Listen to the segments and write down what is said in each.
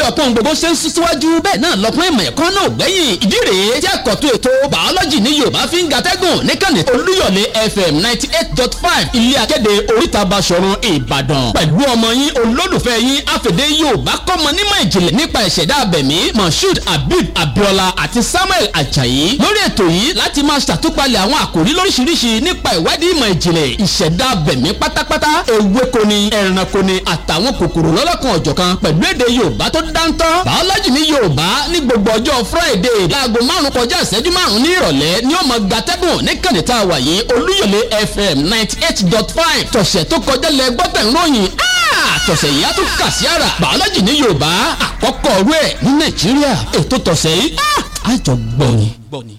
ọ̀pọ̀ gbogbo ṣe ń sún síwájú bẹ́ẹ̀ náà lọ́pọ̀ ìmọ̀ ẹ̀kọ́ náà ò gbẹ́yìn ìdí rèé tí àkọ́tún ètò bàọ́lọ́jì ní yorùbá fi ń gàtẹ́gùn níkànnì olúyọ̀lé fm ninety eight dot five ilé akéde oríta basọ̀run ìbàdàn pẹ̀lú ọmọ yín olólùfẹ́ yín àfẹ̀dé yorùbá kọ́mọ nímọ̀ ìjìnlẹ̀ nípa ìṣẹ̀dá abẹ̀mí moshood habib abiola àti samuel ajayi lórí ètò yìí láti máa ṣàtúpalẹ̀ àwọn àkòrí lóríṣiríṣi nípa ìwádìí ìmọ̀ ìjìnlẹ̀ ìṣẹ̀dá abẹ̀mí pátápátá ewéko ni ẹranko ni àtàwọn kòkòrò lọ́lọ́kan ọ̀jọ̀kan pẹ̀lú èdè yorùbá tó dáńtọ́ bàọ́lọ́jì ní yorùbá ní gbogbo ọjọ́ friday láago márùn kọjá ìṣẹ́jú márùn ní ìrọ̀lẹ́ ni ó mọ gbatẹ́gùn níkànnì tá a wà yìí olúyọ̀lé fm ninety eight dot five tọ̀sẹ̀ tó kọjá lẹ gbọ́tẹ̀ ń ròyìn tọ̀sẹ̀ yìí á tún kà sí àrà bàọ́lọ́jì ní yorùbá àkọ́kọ́ ọ̀rú ẹ̀ ní nàìjíríà ètò tọ̀sẹ̀ yìí àjọ gbọ́ni.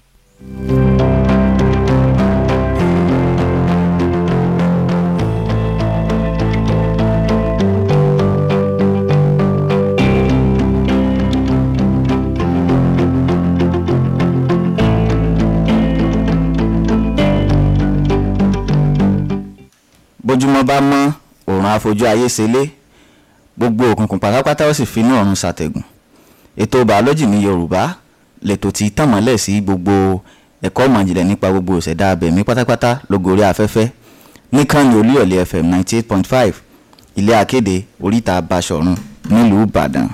bójúmọ́ bá mọ́ òòrùn àfojú ayé ṣẹlẹ̀ gbogbo òkùnkùn pátápátá ó sì finú ọ̀run ṣàtẹ̀gùn ètò bàọ́lọ́jì ní yorùbá lètò tí tàn mọ́lẹ̀ sí gbogbo ẹ̀kọ́ ìmọ̀jìnlẹ̀ nípa gbogbo ìṣẹ̀dá abẹ̀mí pátápátá lógorí afẹ́fẹ́ níkànnì olúyọ̀lé fm ninety eight point five ilé akéde oríta basọ̀run nílùú ìbàdàn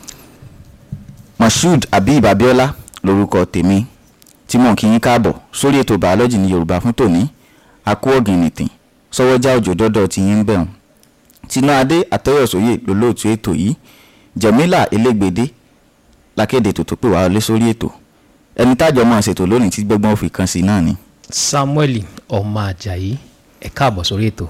moshood abib abiola lórúkọ tèmi tí mò ń kí yín káàbọ̀ sórí ètò bàọ́lọ́jì ní yorùbá fún tòní akó ọ̀gìnìtìn sọwọ́jà òjò dọ́dọ̀ ti yín bẹ̀rùn tinú adé àtọ́yọ̀sóyè lólóòtú ètò yìí jẹ̀mílà elégbèdé lákéde tòtò pé wàá lé sórí ètò ẹni tájọ máa ṣètò lónìí tí gbẹ́gbọ́n fi kan sí náà ni. samuel ọmọ ajayi ẹ káàbọ̀ sórí ètò.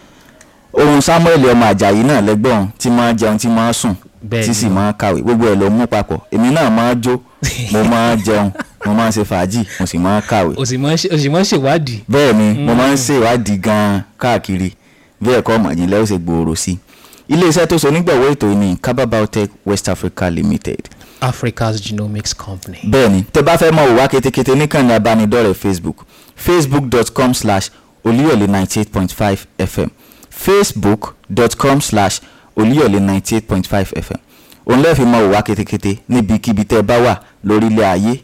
ohun samuel ọmọ àjàyí náà lẹ́gbọ̀n tí máa jẹun tí máa sùn Bẹ́ẹ̀ tí sì ni. máa kàwé gbogbo ẹ̀ ló mú papọ̀ èmi náà máa jó mo máa jẹun mo máa ṣe fàájì mo sì máa kàwé o sì mọ̀ ṣe- o sì mọ̀ ṣèwádìí. bẹ́ẹ̀ ni mo máa ń ṣèwádìí gan-an káàkiri bí ẹ̀kọ́ ọ̀mọ̀jìnlẹ̀ ó ṣe gbòòrò sí i iléeṣẹ́ tó so nígbàwọ́ ètò yìí ní kaba biotech west africa limited africa's genomics company. bẹ́ẹ̀ ni tẹ́ bá fẹ́ mọ̀ wò wá ketekete níkànnì abánidọ́rẹ̀ẹ́ facebook facebook.com slash olúyọ̀lé ninety eight point five fm facebook.com slash olúyọ̀lé ninety eight point five fm òun lẹ́ẹ̀fì mọ̀ wò wá ketekete níbikíbi tẹ́ bá wà lórílẹ̀ ayé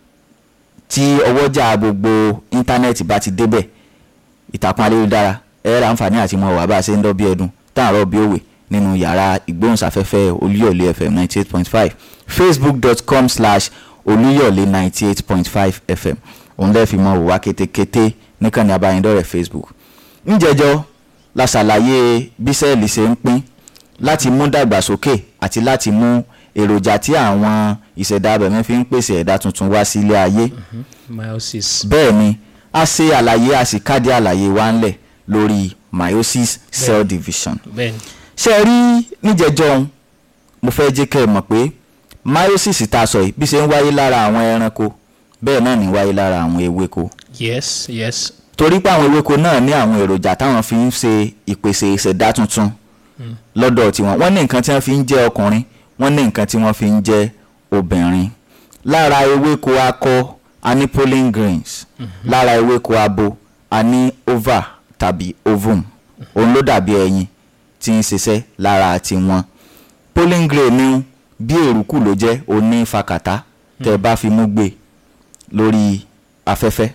tí ọwọ́jà gbogbo íńtánẹ́ẹ̀tì bá ti débẹ̀ ìtàkùn ayélujára ẹ ra àǹfààní àti mọ̀ wá bá a ṣe ń dọ́ bí ẹdun táàrọ̀ bí òwe nínú yàrá ìgbóhùnsáfẹ́fẹ́ olúyọ̀lé fm ninety eight point five facebook.com slash olúyọ̀lé ninety eight point five fm òun lẹ́ẹ̀ fi mọ̀ wò wá kétékété níkànnì abánidọ́rẹ̀ẹ́ facebook ńjẹjọ́ la ṣàlàyé bí sẹ́ẹ̀lì ṣe ń pín láti mú dàgbàsókè àti láti mú èròjà tí àwọn ìṣẹ̀dá abẹ̀mí fi ń pèsè ẹ̀dá tuntun wá sílé ayé meiosis. bẹ́ẹ̀ ni a ṣe àlàyé a sì káàdì àlàyé wa ńlẹ̀ lórí meiosis cell division bẹ́ẹ̀ni ṣe é rí níjẹjọ́ ohun mo fẹ́ jẹ́ kẹ́ ẹ mọ̀ pé meiosis tá a sọ yìí bí ṣe ń wáyé lára àwọn ẹranko bẹ́ẹ̀ náà ní wáyé lára àwọn ewéko yes yes torí pé àwọn ewéko náà ní àwọn èròjà táwọn fi ń ṣe ìpèsè ìṣẹ̀dá tuntun lọ́dọ̀ tiwọn wọ́n ní nǹkan tí wọ́n fi ń jẹ́ ọkùnrin wọ́n ní nǹkan tí wọ́n fi ń jẹ́ obìnrin lára ewéko akọ a ní pollen grains lára ewéko abo a ní ova tàbí ovum òun ló dàbí ẹyin tí ń ṣiṣẹ́ lára tiwọn pollen grain ní bí èrùkù ló jẹ́ oní fakàtà tẹ́ ẹ bá fi mú gbé lórí afẹ́fẹ́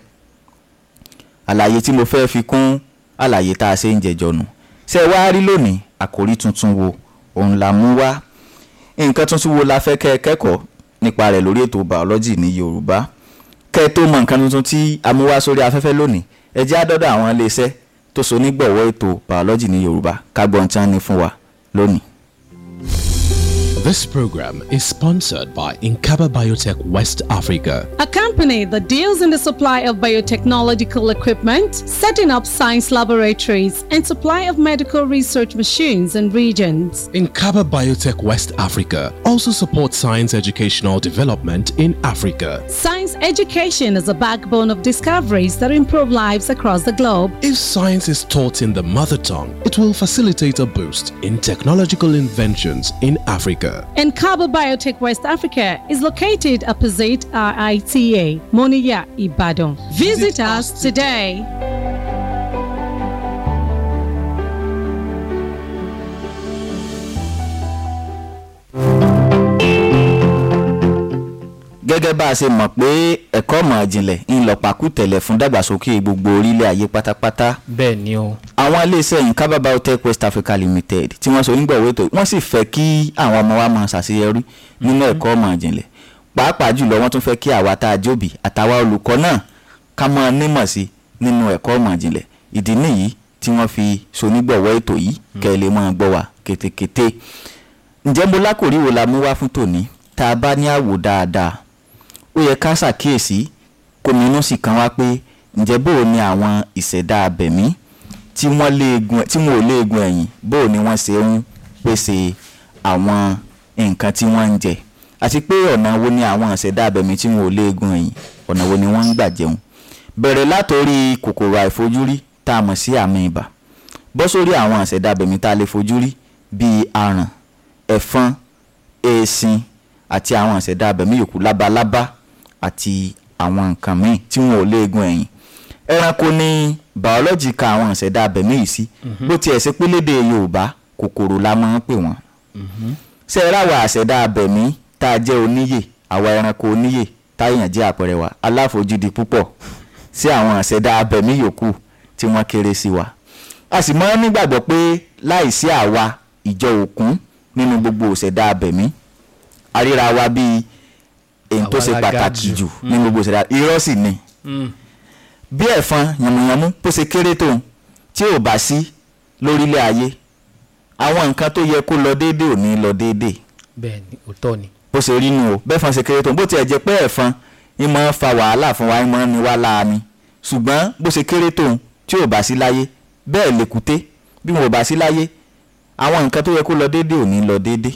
àlàyé tí mo fẹ́ fi kún àlàyé tá a ṣe ń jẹjọ nù ṣé ẹ wá rí lónìí àkòrí tuntun wo òun la mú wá nǹkan tuntun wo la fẹ́ kẹ́ ẹ kẹ́kọ̀ọ́ nípa rẹ̀ lórí ètò biology ní yorùbá kẹ́ ẹ tó mọ nǹkan tuntun tí a mú wá sórí afẹ́fẹ́ lónìí ẹ jẹ́ àdọ́dọ̀ àwọn iléeṣẹ́ tó so nígbọ̀wọ́ ètò biology ní yorùbá kágbọ́n tí wọ́n ní fún wa lónìí. This program is sponsored by Inkaba Biotech West Africa. A company that deals in the supply of biotechnological equipment, setting up science laboratories, and supply of medical research machines and regions. Inkaba Biotech West Africa also supports science educational development in Africa. Science education is a backbone of discoveries that improve lives across the globe. If science is taught in the mother tongue, it will facilitate a boost in technological inventions in Africa. And Cabo Biotech West Africa is located opposite RITA, Moniya, Ibadan. Visit us today. gẹ́gẹ́ bá a ṣe mọ̀ pé ẹ̀kọ́ ìmọ̀ ìjìnlẹ̀ ń lọ pàkútẹ̀lẹ̀ fún dàgbàsókè gbogbo orílẹ̀ ayé pátápátá bẹ́ẹ̀ ni o àwọn iléeṣẹ́ yìí Kaba Biotech West Africa Limited tí wọ́n so onígbọ̀wé tó wọ́n sì fẹ́ kí àwọn ọmọ wa máa ṣàṣeyọrí nínú ẹ̀kọ́ ìmọ̀ ìjìnlẹ̀ pàápàá jùlọ wọ́n tún fẹ́ kí àwa tá a jóbi àtàwa olùkọ́ náà ká máa nímọ̀ sí nínú ẹ̀kọ́ ìmọ̀ ìjìnlẹ̀ ìdí nìyí tí wọ́n fi so onígbọ̀wọ́ ètò yìí kẹ́ ẹ lè máa gbọ́ wa kétékété ǹjẹ́ mo lákòrí wo la mú wá fún tòní tá a bá ní àwò dáadáa ó yẹ ká ṣàkíyèsí kòmínú sì kan wá pé ǹjẹ́ bó o ní àwọn ìṣẹ̀dá abẹ̀mí tí wọ́n léegun tí wọn ò léegun ẹ̀yìn bó o ní wọ́n ṣe ń pèsè àwọn nǹkan tí wọ́n ń jẹ àti pé ọ̀nà wo ni àwọn ìṣẹ̀dá abẹ̀mí tí wọn ò léegun ẹ̀yìn ọ̀nà wo ni wọ́n ń gbà jẹun bẹ̀rẹ̀ látòrí kòkòrò àìfojúrí tá a mọ̀ sí àmì ibà bọ́ sórí àwọn ìṣẹ̀dá abẹ̀mí tá a lè fojú rí bíi aràn ẹ̀fọn eesin àti àwọn ìṣẹ̀dá abẹ̀mí yòókù lábalábá àti àwọn nǹkan míì tí wọn ò léegun ẹ̀yìn ẹranko ní bàọ́lọ́jì ka àwọn ìṣẹ̀dá abẹ̀mí yìí sí bó tiẹ̀ ṣe pé lédè Yorùbá kòkòrò la máa ń pè wọ́n ṣe é ráwa àṣẹ̀dá abẹ̀mí tá a jẹ́ oníyè àwa ẹranko oníyè táyàn jẹ́ àpẹẹrẹ wa aláfojúdi púpọ̀ sí àwọn àṣẹ̀dá abẹ̀mí yòókù tí wọ́n kéré sí wa a sì máa ń nígbàgbọ́ pé láìsí àwa ìjọ òkun nínú gbogbo òṣẹ̀dá abẹ̀mí àríra wa bíi èyí tó Àwa ṣe la ga pàtàkì jù. jù nínú gbogbo òṣẹ̀dá irọ́ sì ni bí ẹ̀fọn yànmùyànmú bó ṣe kéré tó tí ò bá sí lórílẹ̀ ayé àwọn nǹkan tó yẹ kó lọ déédéé ò ní lọ déédéé bẹ́ẹ̀ ni òótọ́ ni bó ṣe rí nu o bẹ́ẹ̀fọn ṣe kéré tó bó tiẹ̀ jẹ́ pé ẹ̀fọn ń máa ń fa wàhálà fún wa ń máa ń ní wá láàánú ṣùgbọ́n bó ṣe kéré tó tí ò bá sí láyé bẹ́ẹ̀ lèkúté bí wọn ò bá sí láyé àwọn nǹkan tó yẹ kó lọ déédéé ò ní lọ déédéé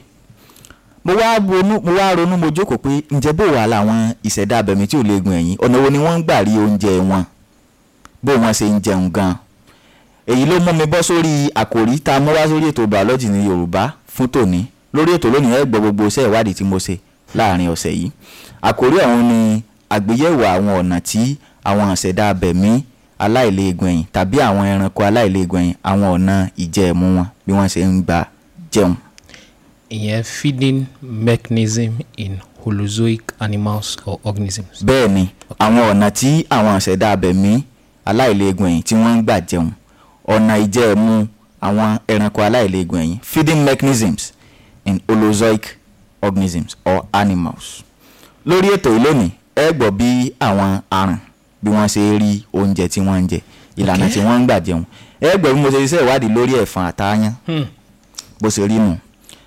mo wá ronú mo wá ronú mo jókòó pé ǹjẹ́ bó wà láwọn ìṣẹ̀dá abẹ̀mí tí ò lè gun ẹ̀yìn ọ̀nà wo ni wọ́n ń gbà rí oúnjẹ wọn bó wọ́n ṣe ń jẹun gan èyí ló mú mi bọ́ sórí àkòrí tá a mú wá sórí ètò biology ní Yorùbá fún tòní lórí ètò lónìí ẹ gbọ́ gbogbo iṣẹ́ ìwádìí tí mo ṣe láàrin ọ̀sẹ̀ yìí àkòrí ọ̀hún ni àgbéyẹ̀wò àwọn ọ̀nà tí àwọn ìṣẹ̀dá abẹ̀mí aláìléegun ẹ̀yìn tàbí àwọn ẹranko aláìléegun ẹ̀yìn àwọn ọ̀nà ìjẹ̀mú wọn bí wọ́n ṣe ń gbà jẹun. ìyẹn feeding mechanism in holozoic animals or organisms. bẹ́ẹ̀ ni àwọn ọ̀nà tí àwọn ìṣẹ̀dá abẹ̀mí aláìléegun ẹ̀yìn tí wọ́n ń gbà jẹun ọ̀nà ìjẹ̀mú àwọn ẹranko aláìléegun ẹ̀yìn feeding mechanisms in holozoic organisms or animals. lórí ètò yìí lónìí ẹ gbọ́ bí àwọn aràn bí wọ́n ṣe rí oúnjẹ tí wọ́n ń jẹ ìlànà Okay. tí wọ́n ń gbà jẹun ẹ gbọ́ bí mo ṣe ṣiṣẹ́ ìwádìí lórí ẹ̀fọn àtàyàn Hmm. bó ṣe rí nù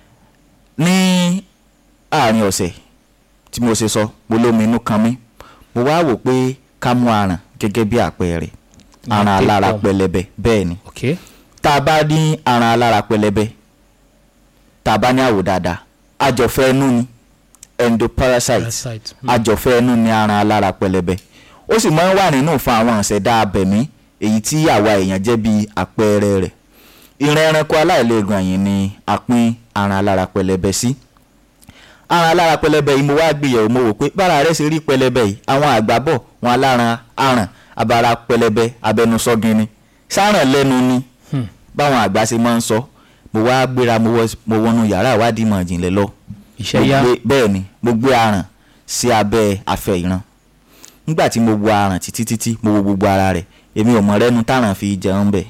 ní àárín ọ̀sẹ̀ tí mo ṣe sọ mo lómi inú kan mí mo wá wò pé ká mú aràn gẹ́gẹ́ bí àpẹẹrẹ aràn Ìyẹn alára tapeworm. pẹlẹbẹ bẹ́ẹ̀ ni ok tá a bá ní aràn alára pẹlẹbẹ tá a bá ní àwò dáadáa àjọfẹ́ ẹnu ni endoparasite parasite. Hmm. àjọfẹ́ ẹnu ni aràn alára pẹlẹbẹ ó sì máa ń wà nínú fún àwọn àṣẹdá abẹ̀mí èyí tí àwa èèyàn jẹ́ bí àpẹẹrẹ rẹ̀ ìran ẹranko aláìlẹ́gàn yìí ni a pín aràn alára pẹlẹbẹ sí aràn alára pẹlẹbẹ yìí mo wá gbìyànjú mo wò pé bára rẹ̀ ṣe rí pẹlẹbẹ yìí àwọn àgbà bọ̀ wọn aláran aràn abara pẹlẹbẹ abẹnusọgin ni sáràn lẹ́nu ni báwọn àgbà ṣe máa ń sọ mo wá gbéra mo wọ- mo wọnú yàrá ìwádìí ìmọ̀ ìjìnlẹ̀ lọ iṣẹ́ mo yá gbé- bẹ́ẹ̀ ni mo gbé aràn sí abẹ́ afẹ́ ìran nígbà tí mo wo aràn títí títí mo wo gbogbo ara rẹ̀ èmi ò mọ̀ rẹ́nu táràn fi jẹun bẹ̀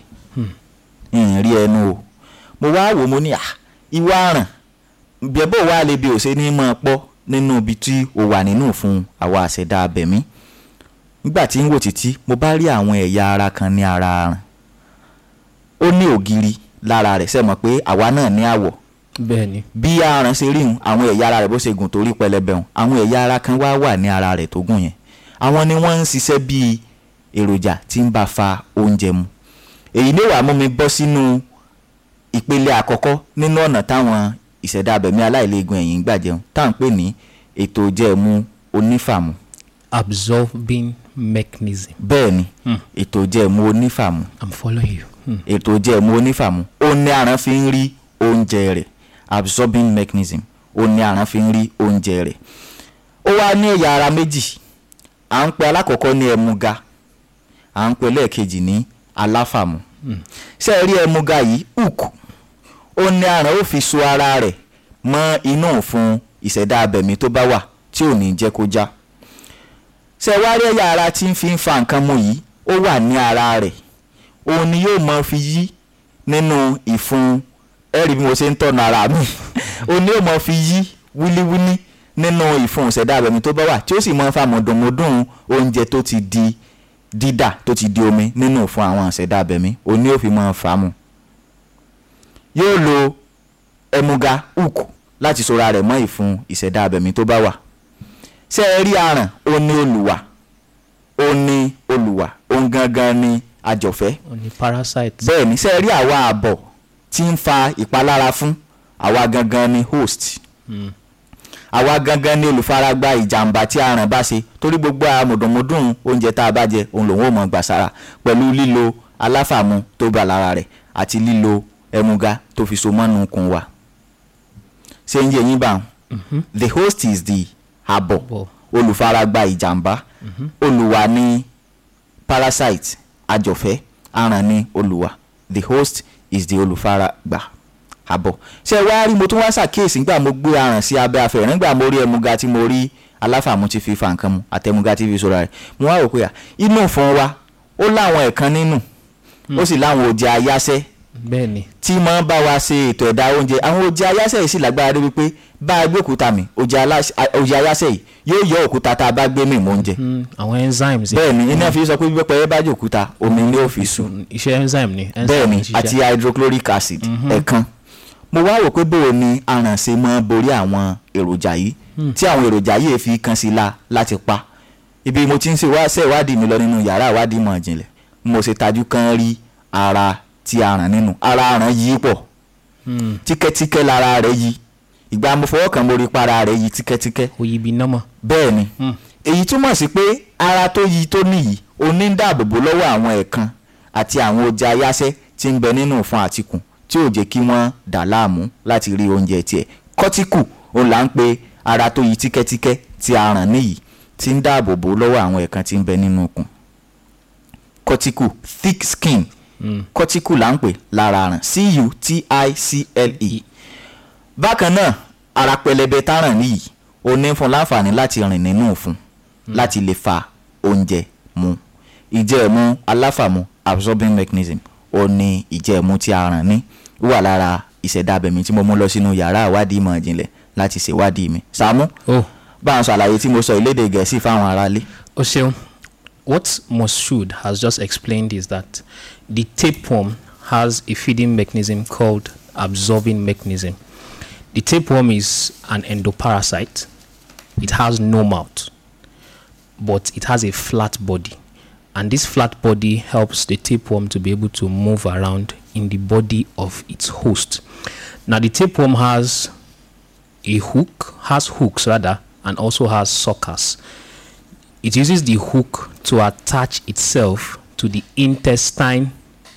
ń rí ẹnu o mo wá wò mo ní à ìwọ aràn bẹ́bọ̀ wá lè bí òṣè ní mọ́ ọ pọ́ nínú ibi tí o wà nínú fún àwa àṣẹdá abẹ̀mí nígbà tí ń wò títí mo bá rí àwọn ẹ̀yà ara kan ní ara aràn ó ní ògiri lára rẹ̀ sẹ́mọ̀ pé àwa náà ní àwọ̀ bẹ́ẹ̀ ni bí aràn ṣe rí hun àwọn ẹ̀yà ara rẹ̀ bó ṣe gùn torí pẹlẹbẹ hun àwọn ẹ̀yà ara kan wá wà ní ara rẹ̀ tó gùn yẹn àwọn ni wọ́n ń ṣiṣẹ́ bíi èròjà tí ń bá fa oúnjẹ mu èyí ló wàá mú mi bọ́ sínú ìpele àkọ́kọ́ nínú ọ̀nà táwọn ìṣẹ̀dá abẹ̀mí aláìlẹ́gùn ẹ̀yìn ń gbà jẹun tá à ń pè ní ètò ìjẹ̀mú onífàmù absorbing mechanism bẹ́ẹ̀ ni ètò ìjẹ̀mú onífàmù i'm following you. Hmm. ètò ìjẹ̀mú onífàmù ó ní aràn fi ń rí oúnjẹ rẹ̀ absorbing mechanism ó ní aràn fi ń rí oúnjẹ rẹ̀ ó wá ní ẹ̀yà ara méjì à ń pe alákọ̀ọ́kọ́ ní ẹmuga à ń pe lẹ́ẹ̀kejì ní aláfàmù ṣé ẹ rí ẹmuga yìí hook ó ní aràn ó fi so ara rẹ̀ mọ́ inú òfun ìṣẹ̀dá abẹ̀mí tó bá wà tí ò ní jẹ́ kó já ṣe wá rí ẹ̀yà ara tí ń fi ń fa nǹkan mu yìí ó wà ní ara rẹ̀ òun ni yóò máa fi yí nínú ìfun ẹ̀rí bí mo ṣe ń tọ̀nà ara mi òun ni yóò máa fi yí wíníwíní nínú ìfun ìṣẹ̀dá abẹ̀mí tó bá wà tí ó sì máa ń fa mọ̀dùnmọ́dùn oúnjẹ tó ti di dídà tó ti di omi nínú ìfun àwọn ìṣẹ̀dá abẹ̀mí òun ni yóò fi máa fà á mu yóò lo ẹmuga hook láti sora rẹ̀ mọ́ ìfun ìṣẹ̀dá abẹ̀mí tó bá wà ṣé ẹ rí aràn ó ní olùwà ó ní olùwà òun gangan ni àjọ̀fẹ́ ó ní parasite. bẹ́ẹ̀ ni ṣé ẹ rí àwa àbọ̀ tí ń fa ìpalára fún àwa gangan ni host àwa gangan ni olùfaragbá ìjàmbá tí aràn bá ṣe torí gbogbo àmọ̀dùnmọ́dùn oúnjẹ tá a bá jẹ òun lòun ò mọ̀ gbà sára pẹ̀lú lílo aláfàmù tó bá lára rẹ̀ àti lílo ẹmuga tó fi so mọ́nú kun wa ṣé ń yé yín bá wọn the host is the àbọ̀ Àbọ̀. olùfaragbá ìjàmbá olùwà ní parasite àjọ̀fẹ́ aràn ní olùwà the host is the olùfaragbá àbọ̀ ṣé wàá rí mo tún wá ṣàkíyèsí nígbà mo gbé aràn sí abẹ́ afẹ́ nígbà mo rí ẹmuga tí mo rí aláfàmù ti fi fa nǹkan mu àtẹmuga tí fi sọ̀rọ̀ rẹ̀ mo wá rò pé à inú ìfọ̀n wa ó láwọn ẹ̀kan nínú ó sì láwọn òjì ayáṣẹ́ bẹ́ẹ̀ ni tí máa ń bá wa ṣe ètò ẹ̀dá oúnjẹ àwọn òjì ayáṣẹ́ yìí sì lágbára dé wípé bá a gbé òkúta mi òjì aláṣ- a- òjì ayáṣẹ́ yìí yóò yọ òkúta tá a bá gbé mì mọ́ oúnjẹ Mm, àwọn enzymes. bẹ́ẹ̀ ni iná fi sọ pé bí pẹ́pẹ́ bá jẹ́ òkúta omi ni ó fi sùn Mm, iṣẹ́ enzyme ni. enzyme bẹ́ẹ̀ ni ń ṣiṣẹ́. àti hydrochloric acid ẹ̀kan mo wá rò pé bóò ni aràn ṣe máa borí àwọn èròjà yìí tí àwọn èròjà yìí fi kan sí la láti pa ibi mo ti ń ṣe wá ṣe ìwádìí mi lọ nínú yàrá ìwádìí ìmọ̀ ìjìnlẹ̀ mo ṣe tajú kan rí ara tí aràn nínú ara aràn yí pọ̀ Mm, tíkẹ́tíkẹ́ lára rẹ̀ yí ìgbà mo fọwọ́ kàn mo rí para rẹ̀ yí tíkẹ́tíkẹ́ oyibi nọ́mọ̀. bẹ́ẹ̀ ni Mm. èyí túmọ̀ sí pé ara tó yí tó níyì ó ní ń dáàbòbò lọ́wọ́ àwọn ẹ̀kan àti àwọn ọjà ayáṣẹ́ tí ń bẹ nínú ìfun àtikùn tí ò jẹ́ kí wọ́n dà láàmú láti rí oúnjẹ tiẹ̀ kọ́tíkù òun là ń pe ara tó yí tíkẹ́tíkẹ́ tí a ràn níyì tí ń dáàbòbò lọ́wọ́ àwọn ẹ̀kan tí ń bẹ nínú ikùn kọ́tíkù thick skin kọ́tíkù là ń pè lára ràn c-u-t-i-c-l-e bákan náà ara pẹlẹbẹ táràn níyì ó ní fún láǹfààní láti rìn nínú òfun láti lè fa oúnjẹ mu ìjẹ́ẹ̀mú aláfàmù absorbing mechanism ó ní ìjẹ́ẹ̀mú tí a ràn ní ó wà lára ìṣẹ̀dá abẹ̀mí tí mo mú lọ sínú yàrá ìwádìí ìmọ̀ ìjìnlẹ̀ láti ṣèwádìí mi Sàámú oh bá a sọ àlàyé tí mo sọ ìlédè gẹ̀ẹ́sì fáwọn aráalé o ṣeun what Moshood has just explained is that the tapeworm has a feeding mechanism called absorbing mechanism. The tapeworm is an endoparasite. It has no mouth, but it has a flat body. And this flat body helps the tapeworm to be able to move around in the body of its host. Now, the tapeworm has a hook, has hooks rather, and also has suckers. It uses the hook to attach itself to the intestine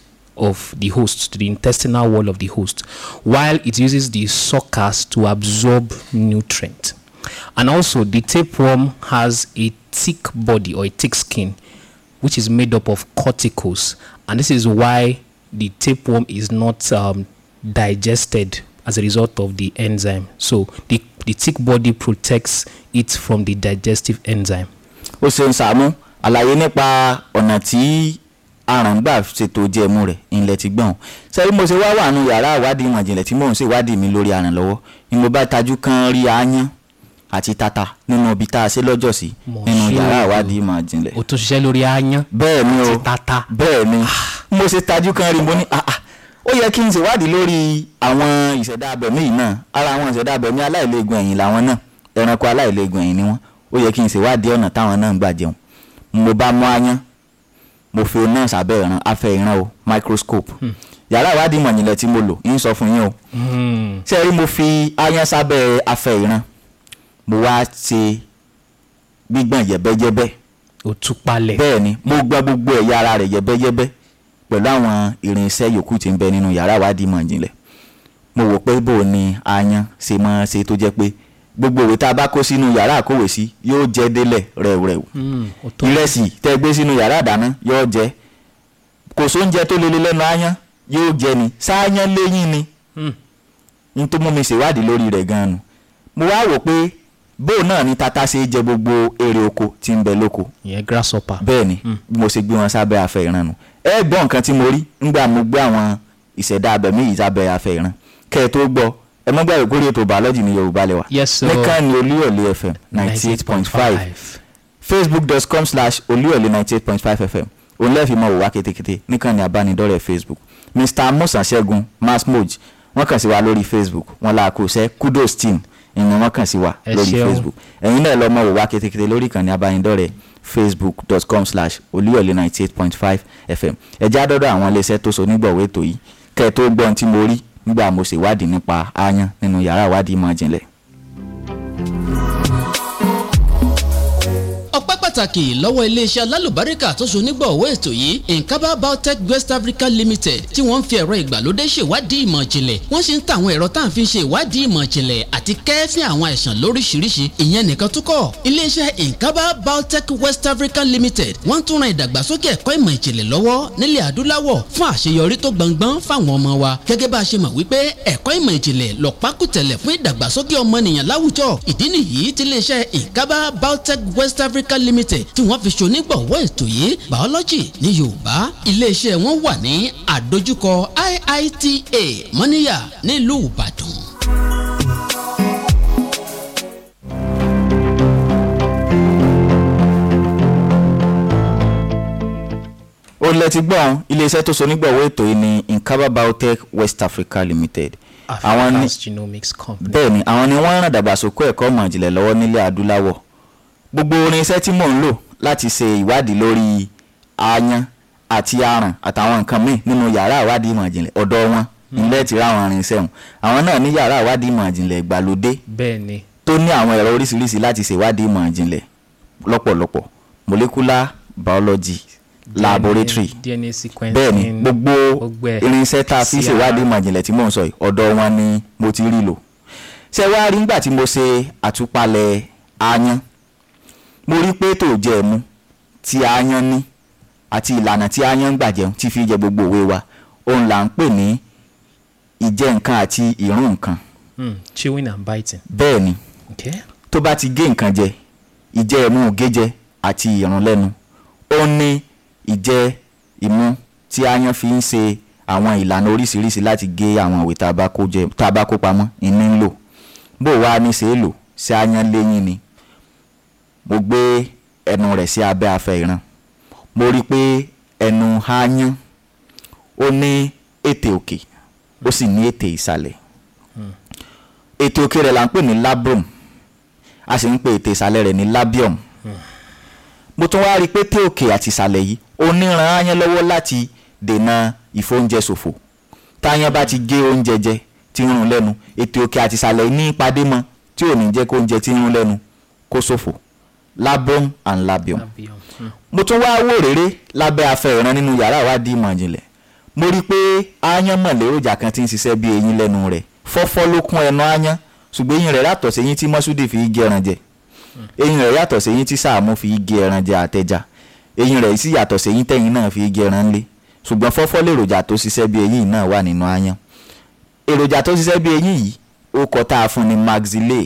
of the host, to the intestinal wall of the host, while it uses the suckers to absorb nutrient. And also, the tapeworm has a thick body or a thick skin, which is made up of corticals, and this is why the tapeworm is not um, digested as a result of the enzyme. So, the, the thick body protects it from the digestive enzyme. ó ṣeun Sàámú àlàyé nípa ọ̀nà tí aràn gbà ṣètò jẹ̀mú rẹ̀ ìlẹ̀ ti gbọ̀n sẹ́yìn mo ṣe wá wà nù yàrá ìwádìí ìmọ̀ ìjìnlẹ̀ tí mò ń ṣèwádìí mi lórí aràn lọ́wọ́ ni mo bá tajú kan rí aáyán àti tata nínú ibi tá a ṣe lọ́jọ́ sí Mo nínú ṣe yàrá o. ìwádìí ìmọ̀ ìjìnlẹ̀ ó tún ṣiṣẹ́ lórí aáyán bẹ́ẹ̀ ni o àti tata. bẹ́ẹ̀ ni mo ṣe tajú kan rí mo ní ah ah ó yẹ kí n ṣèwádìí lórí àwọn ìṣẹ̀dá abẹ̀mí yìí náà ara àwọn ìṣẹ̀dá abẹ̀mí aláìlẹ́gùn ẹ̀yìn làwọn náà ẹranko aláìlẹ́gùn ẹ̀yìn ni wọ́n ó yẹ kí n ṣèwádìí ọ̀nà táwọn náà ń gbà jẹun mo bá mú aáyán mo fi náà sábẹ́ ìran afẹ́ ìran o microscope yàrá ìwádìí ìmọ̀ ìjìnlẹ̀ tí mo lò ń sọ fún yín o Mm. ṣé ẹ rí mo fi aáyán sábẹ́ afẹ́ ìran mo wá ṣe gbígbọ̀n yẹ̀bẹ́yẹ́bẹ́ ó tú palẹ̀. bẹ́ẹ̀ ni mo gbọ́ gbogbo ẹ̀yà ara rẹ̀ yẹ́bẹ́yẹ́bẹ́ pẹ̀lú àwọn irinṣẹ́ yòókù tí ń bẹ nínú yàrá ìwádìí ìmọ̀ ìjìnlẹ̀ mo wò pé bò ní aáyán ṣe máa ṣe tó jẹ́ pé gbogbo òwe tá a bá kó sínú yàrá àkówèsí yóò jẹ́ délẹ̀ rẹ̀wrẹ̀wù Mm, ó tó. ìrẹsì tẹ́ gbé sínú yàrá ìdáná yóò jẹ́ kò sóúnjẹ tó lele lẹ́nu aáyán yóò jẹ ni sááyán léyìn ni Mm. n tó mú mi ṣèwádìí lórí rẹ̀ gan-an nù mo wá wò pé bóun náà ni tata ṣe jẹ gbogbo èrè oko tí ń bẹ lóko ìyẹn grasshopper. bẹ́ẹ̀ ni bí mo ṣe gbé wọn sábẹ́ afẹ́ ìran nù ẹ gbọ́ nǹkan tí mo rí ńgbà mo gbé àwọn ìṣẹ̀dá abẹ̀mí yìí sábẹ́ afẹ́ ìran kẹ́ ẹ tó gbọ́ ẹ mọ́ gbàgbé kórè ètò bàọ́lọ́jì ní yorùbá lẹ́wà Yes, sir. nìkan ni olúyọ̀lé fm ninety eight point five facebook.com slash olúyọ̀lé ninety eight point five fm òun lẹ́ẹ̀fì mọ̀ wò wá kétékété nìkan ni abánidọ́rẹ̀ facebook mr musa ṣẹ́gun masmoj wọ́n kàn sí wa lórí facebook wọ́n la kò sẹ́ kudos team ìyẹn wọ́n kàn sí wa Ẹ lórí ṣeun. facebook ẹ̀yin náà lọ mọ̀ wò wá kétékété lórí ìkànnì abánidọ́rẹ̀ facebook.com slash olúyọ̀lé ninety eight point five fm ẹ̀já dọ́dọ̀ àwọn iléeṣẹ́ tó so nígbọ̀wé ètò yìí kẹ́ ẹ tó gbọ́ ohun tí mo rí nígbà mo ṣèwádìí nípa aáyán nínú yàrá ìwádìí ìmọ̀ ìjìnlẹ̀ ọpẹ́ pàtàkì lọ́wọ́ iléeṣẹ́ alálùbáríkà tó so nígbọ̀wọ́ ètò yìí nkaba biotech west africa limited tí wọ́n ń fi ẹ̀rọ ìgbàlódé ṣèwádìí ìmọ̀ ìjìnlẹ̀ wọ́n sì ń ta àwọn ẹ̀rọ tá à ń fi ṣe ìwádìí ìmọ̀ ìjìnlẹ̀ àti kẹ́ẹ́fín àwọn àìsàn lóríṣiríṣi ìyẹn nìkan tó kọ́ iléeṣẹ́ nkaba biotech west africa limited wọ́n tún ran ìdàgbàsókè ẹ̀kọ́ ìmọ̀ ìjìnlẹ̀ lọ́wọ́ nílẹ̀ adúláwọ̀ fún àṣeyọrí tó gbọngbọ́n fáwọn ọmọ wa gẹ́gẹ́ bá a ṣe mọ̀ wípé ẹ̀kọ́ ìmọ̀ ìjìnlẹ̀ lọ́pákùtẹ̀lẹ̀ fún ìdàgbàsókè ọmọnìyàn láwùjọ ìdí nìyí tí iléeṣẹ́ nkaba biotech west africa limited tí wọ́n fi ṣonígbọ̀wọ́ ètò yìí biology ní yorùbá iléeṣẹ́ wọn wà ní àdójúkọ iita mọ́níyà nílùú ìbàdàn. ó lẹ ti gbọ́n iléeṣẹ́ tó so nígbọ̀wọ́ ètò yìí ní nkaba biotech west africa limited àwọn ní Africa's genomics company. bẹ́ẹ̀ ni àwọn ni wọ́n ń ràn dàgbàsókè ẹ̀kọ́ ìmọ̀ ìjìnlẹ̀ lọ́wọ́ nílẹ̀ adúláwọ̀ gbogbo irinṣẹ́ tí mò ń lò láti ṣe ìwádìí lórí aáyán àti aràn àtàwọn nǹkan míì nínú yàrá ìwádìí ìmọ̀ ìjìnlẹ̀ ọ̀dọ̀ wọn ilé ti ráwọn irinṣẹ́ wọn àwọn náà ní yàrá ìwádìí ìmọ̀ ìjìnlẹ̀ ìgbàlódé bẹ́ẹ̀ ni tó ní àwọn ẹ̀rọ oríṣiríṣi láti ṣe ìwádìí ìmọ̀ ìjìnlẹ̀ lọ́pọ̀lọpọ̀ molecular biology laboratory DNA sequencing. bẹ́ẹ̀ ni gbogbo gbogbo ẹ̀. irinṣẹ́ tá a fi PCR. ṣèwádìí ìmọ̀ ìjìnlẹ̀ tí mò ń sọ yìí ọ̀dọ̀ wọn ni mo ti rí lò ṣé wàá rí nígbà tí mo ṣe àtúpalẹ̀ aáyán mo rí pé tó jẹ ẹ̀mú tí aáyán ní àti ìlànà tí aáyán ń gbà jẹun tí fi jẹ gbogbo òwe wa òun là ń pè ní ìjẹ nǹkan àti ìrún nǹkan Hmm, chewing and biting. bẹ́ẹ̀ ni Okay. tó bá ti gé nǹkan jẹ ìjẹ ẹ̀mú gẹ́jẹ àti ìrún lẹ́nu ó ní ìjẹ ìmú tí aáyán fi ń ṣe àwọn ìlànà oríṣiríṣi láti gé àwọn ìwé tá a bá kó jẹ tá a bá kó pamọ́ ìní ń lò bó wàá ní ṣe é lò ṣé aáyán léyìn ni mo gbé ẹnu rẹ̀ sí abẹ́ afẹ́ ìran mo rí i pé ẹnu aáyán ó ní ètè òkè ó sì ní ètè ìsàlẹ̀ ètè òkè rẹ̀ là ń pè ní labrum a sì ń pè ètè ìsàlẹ̀ rẹ̀ ní labium mo tún wá rí i pé té òkè àti ìsàlẹ̀ yìí ó ní ran aáyán lọ́wọ́ láti dènà ìfóúnjẹ ṣòfò táyán bá ti gé oúnjẹ jẹ tí ń rún lẹ́nu ètè òkè àti ìsàlẹ̀ yìí ní ìpàdé mọ́ tí ò ní jẹ́ kó oúnjẹ tí ń rún lẹ́nu kó ṣòfò labrum and labium Labium. Hmm. mo tún wá wò réré lábẹ́ afẹ́ ìran nínú yàrá ìwádìí ìmọ̀ ìjìnlẹ̀ mo rí i pé aáyán mọ̀ léròjà kan tí ń ṣiṣẹ́ bí eyín lẹ́nu rẹ̀ fọ́fọ́ ló kún ẹnu aáyán ṣùgbọ́n eyín rẹ̀ yàtọ̀ sí eyín tí mọ́súdì fi gé ẹran jẹ eyín rẹ̀ yàtọ̀ sí eyín tí sàámú fi gé ẹran jẹ àtẹja eyín rẹ̀ sì yàtọ̀ sí eyín tẹ̀yìn náà fi gé ẹran lé ṣùgbọ́n fọ́fọ́ lèròjà tó ṣiṣẹ́ bí eyín náà wà nínú aáyán èròjà tó ṣiṣẹ́ bí eyín yìí ó kọ tá a fún ni maxillay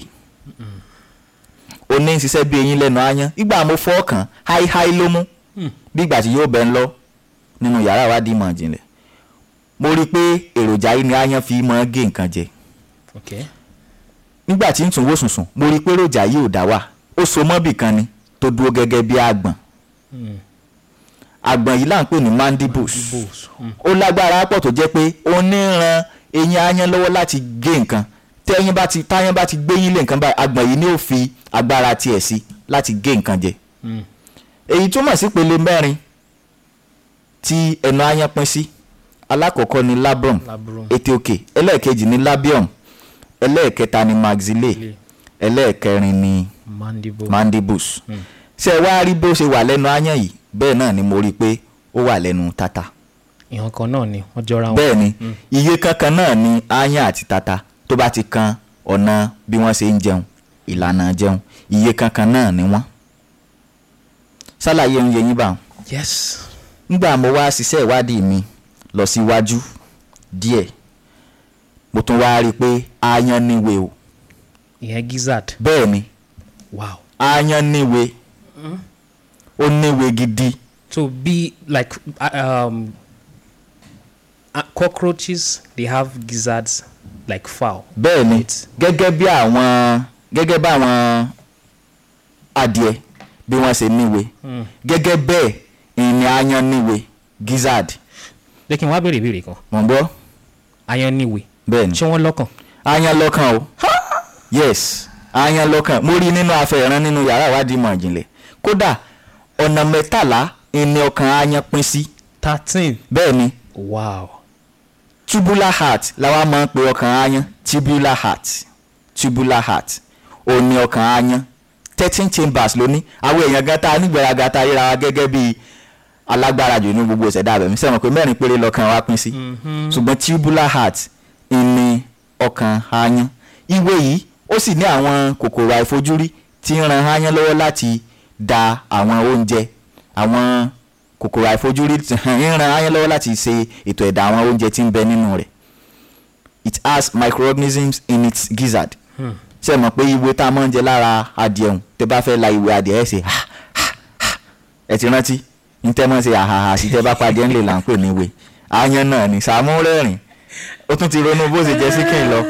ó ní ṣiṣẹ́ bí eyín lẹ́nu aáyán ìgbà mo fọ́ ọkàn háíháí ló mú bí ìgbà tí yóò bẹ́ ń lọ nínú yàrá ìwádìí ìmọ̀ ìjìnlẹ̀ mo rí i pé èròjà yìí ni aáyán fi máa ń gé nǹkan jẹ Okay. nígbà tí ń tún wò sùnsùn mo rí i pé èròjà yìí ò dá wà ó so mọ́bì kan ni tó dúró gẹ́gẹ́ bí àgbọ̀n àgbọ̀n yìí là ń pè ní mandibles Bulls. Hmm. ó lágbára pọ̀ tó jẹ́ pé ó ní ran eyín aáyán lọ́wọ́ láti gé nǹkan tẹ́yìn bá ti táyán bá ti gbéyín lé nǹkan báyìí àgbọ̀n yìí ni ó fi agbára tiẹ̀ sí láti gé nǹkan jẹ Hmm. èyí túmọ̀ sí pele mẹ́rin tí ẹnu aáyán pín sí alákọ̀ọ́kọ́ ni labrum Labrum. ètè òkè ẹlẹ́ẹ̀kejì ni labium ẹlẹ́ẹ̀kẹta ni maxillay ẹlẹ́ẹ̀kẹrin ni Mandible. mandibles ṣé ẹ wá rí bó ṣe wà lẹ́nu aáyán yìí bẹ́ẹ̀ náà ni mo rí i pé ó wà lẹ́nu tata ìhàn kan náà ni wọ́n jọra wọn. bẹ́ẹ̀ ni iye kankan náà ni aáyán àti tata tó bá ti kan ọ̀nà bí wọ́n ṣe ń jẹun ìlànà jẹun iye kankan náà ni wọ́n ṣàlàyé ń yẹ yín bá wọn yes. nígbà mo wá ṣiṣẹ́ ìwádìí mi lọ síwájú díẹ̀ mo tún wá rí i pé aáyán níwe o ìyẹn gizzard. bẹ́ẹ̀ ni wow aáyán níwe ó níwe gidi so be like uh, um uh, cockroaches they have gizzards like fowl bẹ́ẹ̀ ni Right. gẹ́gẹ́ bí àwọn gẹ́gẹ́ bí àwọn adìẹ bí wọ́n ṣe níwe gẹ́gẹ́ bẹ́ẹ̀ ìní aáyán níwe gizzard jẹ́ kí n wá béèrè ìbéèrè kan mọ̀ ń gbọ́ ayan níwe bẹ́ẹ̀ ni ṣé wọ́n lọ́kàn aáyán lọ́kàn o yes aáyán lọ́kàn mo rí nínú afẹ́ràn nínú yàrá ìwádìí ìmọ̀ ìjìnlẹ̀ kódà ọ̀nà mẹ́tàlá ìní ọkàn aáyán pín sí thirteen bẹ́ẹ̀ ni wow tubular heart làwa máa ń pe ọkàn aáyán tubular heart tubular heart ó ní ọkàn aáyán thirteen chambers ló ní àwọn èèyàn gan ta nígbèraga ta ríra wa gẹ́gẹ́ bí alágbára jù ní gbogbo ìṣẹ̀dá abẹ̀mí sẹ́wọ̀n pé mẹ́rin péré lọ́kàn wa pín sí ṣùgbọ́n tubular heart ní ọkàn aáyán ìwé yìí ó sì ní àwọn kòkòrò àìfojúrí tí ń ran aáyán lọ́wọ́ láti da àwọn oúnjẹ àwọn kòkòrò àìfojúrí tí ń ran aáyán lọ́wọ́ láti ṣe ètò ẹ̀dá àwọn oúnjẹ tí ń bẹ nínú rẹ̀ it has microorganisms in its gizzard ṣe mọ̀ pé ìwé tá a máa ń jẹ lára adìẹ ọ̀hún tẹ bá fẹ́ la ìwé adìẹ ẹ̀ ṣe ha ha ha ẹ ti rántí ní tẹ́ mọ́ ṣe àhàhà sí tẹ́ bá padì ẹ̀ ń lè là ń pè ní ìwé aáyán náà ní Sàámú rẹ́rìn ó tún ti ronú bó ṣe jẹ́ sí kí n lọ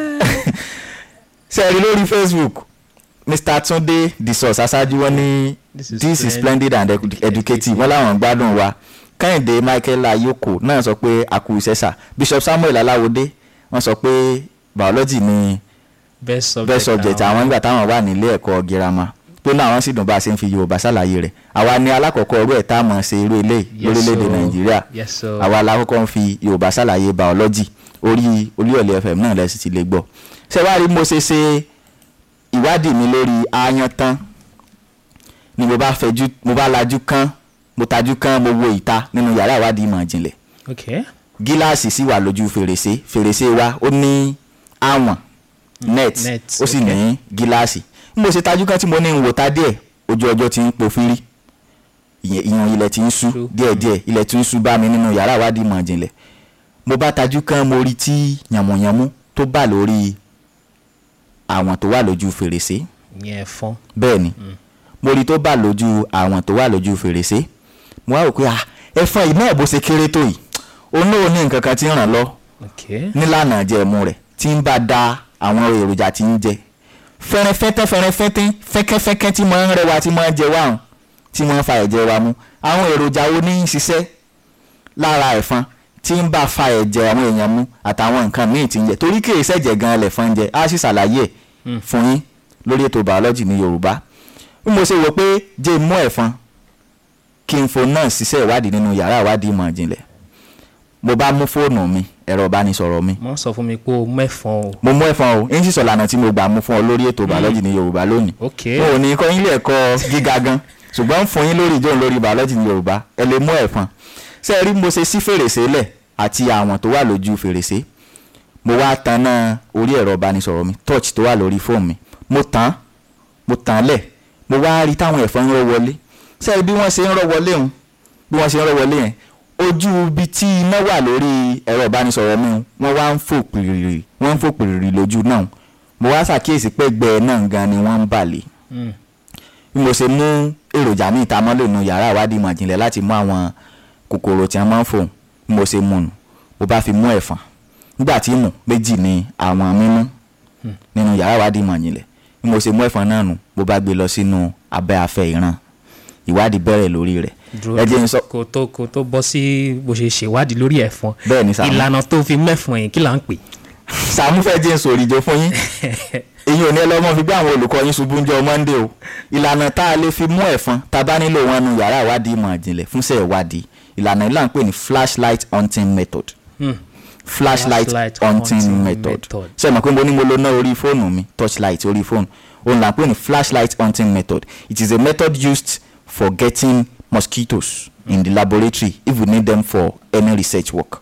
ṣe rí lórí Facebook Mr. Tunde the source aṣáájú wọn ní This is this is splendid. splendid and edu- educative wọn làwọn ń gbádùn wa Kẹ́hìndé Michael Ayoko náà sọ pé àkú ìṣẹ́sà Bishop Samuel Aláwọdé wọ́n sọ pé biology ni best subject best subject àwọn- àwọn nígbà táwọn wà nílé ẹ̀kọ́ girama pé náà wọ́n sì dùn bá a ṣe ń fi Yorùbá ṣàlàyé rẹ̀ àwa ni alákọ̀ọ́kọ́ ọ̀rọ̀ ẹ̀ tá a mọ̀ ṣe irú eléyìí Yes, lórílẹ̀‐èdè sir. Nàìjíríà Yes, sir. àwa alákọ̀ọ́kọ́ ń fi Yorùbá ṣàlàyé biology orí Olúyọ̀lé FM náà lẹ́sìn ti lè gbọ́ ṣé wàá rí mo ṣe ṣe ìwádìí mi lórí aáyán tán ni mo bá fẹjú mo bá lajú kán mo tajú kán mo wo ìta nínú yàrá ìwádìí ìmọ̀ ìjìnlẹ̀ okay gíláàsì sì wà lójú fèrèsé fèrèsé wa ó ní àwọn net net, ó sì okay. ní gíláàsì bí mo ṣe tajú kan tí mo ní ń wò ta díẹ̀ ojú ọjọ́ ti ń po fírí ìyẹn ìyẹn ilẹ̀ ti ń ṣú True. díẹ̀díẹ̀ ilẹ̀ ti ń ṣú bá mi nínú yàrá ìwádìí ìmọ̀ ìjìnlẹ̀ mo bá tajú kan mo rí tí yànmùyànmú tó bà lórí àwọn tó wà lójú fèrèsé yẹn fọ́n bẹ́ẹ̀ ni mo rí tó bà lójú àwọn tó wà lójú fèrèsé mo wá rò pé ah ẹ̀fọn yìí náà bó ṣe kéré tó yìí òun náà ní nǹkan kan tí ń ràn lọ okay nílànà jẹ̀mú rẹ̀ tí ń bá da àwọn èròjà tí ń jẹ fẹ́rẹ́fẹ́tẹ́ fẹ́rẹ́fẹ́tẹ́ fẹ́kẹ́fẹ́kẹ́ tí máa ń rẹwà tí máa ń jẹ wá hàn tí máa ń fa ẹ̀jẹ̀ wa mu àwọn èròjà wo ní í ṣiṣẹ́ lára ẹ̀fọn tí ń bá fa ẹ̀jẹ̀ àwọn èèyàn mu àtàwọn nǹkan míì tí ń jẹ torí kì í ṣẹ̀jẹ̀ gan-an lẹ̀fọn ń jẹ á sì ṣàlàyé ẹ̀ fún yín lórí ètò biology ní Yorùbá bí mo ṣe wò pé jẹ́ mú ẹ̀fọn kí n fo náà ṣiṣẹ́ ìwádìí nínú yàrá ìwádìí ìmọ̀ ìjìnlẹ̀ mo bá mú fóònù mi ẹ̀rọ ìbánisọ̀rọ̀ mi wọ́n sọ fún mi pé o mẹ́fọn o mo mú ẹ̀fọn o ń sì sọ lànà tí mo gbà mú fún ọ lórí ètò biology ní Yorùbá lónìí okay mo ò ní kọ́ ilé ẹ̀kọ́ gíga gan ṣùgbọ́n ń fún yín lórí ìjọ́un lórí biology ní Yorùbá ẹ lè mú ẹ̀fọn ṣé ẹ rí mo ṣe sí fèrèsé lẹ̀ àti àwọn tó wà lójú fèrèsé mo wá tan náà orí ẹ̀rọ ìbánisọ̀rọ̀ mi touch tó wà lórí fóònù mi mo tàn án mo tàn án lẹ̀ mo wá rí táwọn ẹ̀fọn ń rọ́ wọlé ṣé ẹ rí bí wọ́n ṣe ń rọ́ wọlé òun bí wọ́n ṣe ń rọ́ wọlé yẹn ojú ibi tí iná wà lórí ẹ̀rọ ìbánisọ̀rọ̀ mi wọ́n wá ń fò pìrìrì wọ́n ń fò pìrìrì lójú náà mo wá ṣàkíyèsí pé ẹgbẹ́ náà gan ni wọ́n ń bàlẹ̀ Mm. bí mo ṣe mú èròjà ní ìtamọ́lẹ̀ nu yàrá ìwádìí ìmọ̀ ìjìnlẹ̀ láti mú àwọn kòkòrò tí wọ́n máa ń fò bí mo ṣe mú nù mo bá fi mú ẹ̀fọn nígbà tí mù méjì ni àwọn mímú nínú yàrá ìwádìí ìmọ̀ ìjìnlẹ̀ bí mo ṣe mú ẹ̀fọn náà nù mo bá gbé lọ sínú abẹ́ afẹ́ ìran ìwádìí bẹ̀rẹ̀ lórí rẹ̀ dúró ẹ jẹ́ n sọ kó tó kó tó bọ́ sí bó ṣe ṣèwádìí lórí ẹ̀fọn bẹ́ẹ̀ ni Sàámú ìlànà tó fi mẹ́fọn yìí kí là ń pè Sàámú fẹ́ jẹ́ n sòrìjọ fún yín èyí ò ní ẹlọ́mọ fi gbé àwọn olùkọ́ yín ṣubú ń jọ Monday o ìlànà tá a lè fi mú ẹ̀fọn tá a bá nílò wọn nu yàrá ìwádìí ìmọ̀ ìjìnlẹ̀ fúnṣẹ́ ìwádìí ìlànà ìlànà pè ní flashlight hunting method Hmm. flashlight Flashlight hunting hunting method method. ṣe mọ̀ pé mo ní mo lo ná orí fóònù mi torchlight orí fóònù òun là ń pè ní flashlight hunting method it is a method used for getting mosquitoes in the laboratory if we need them for any research work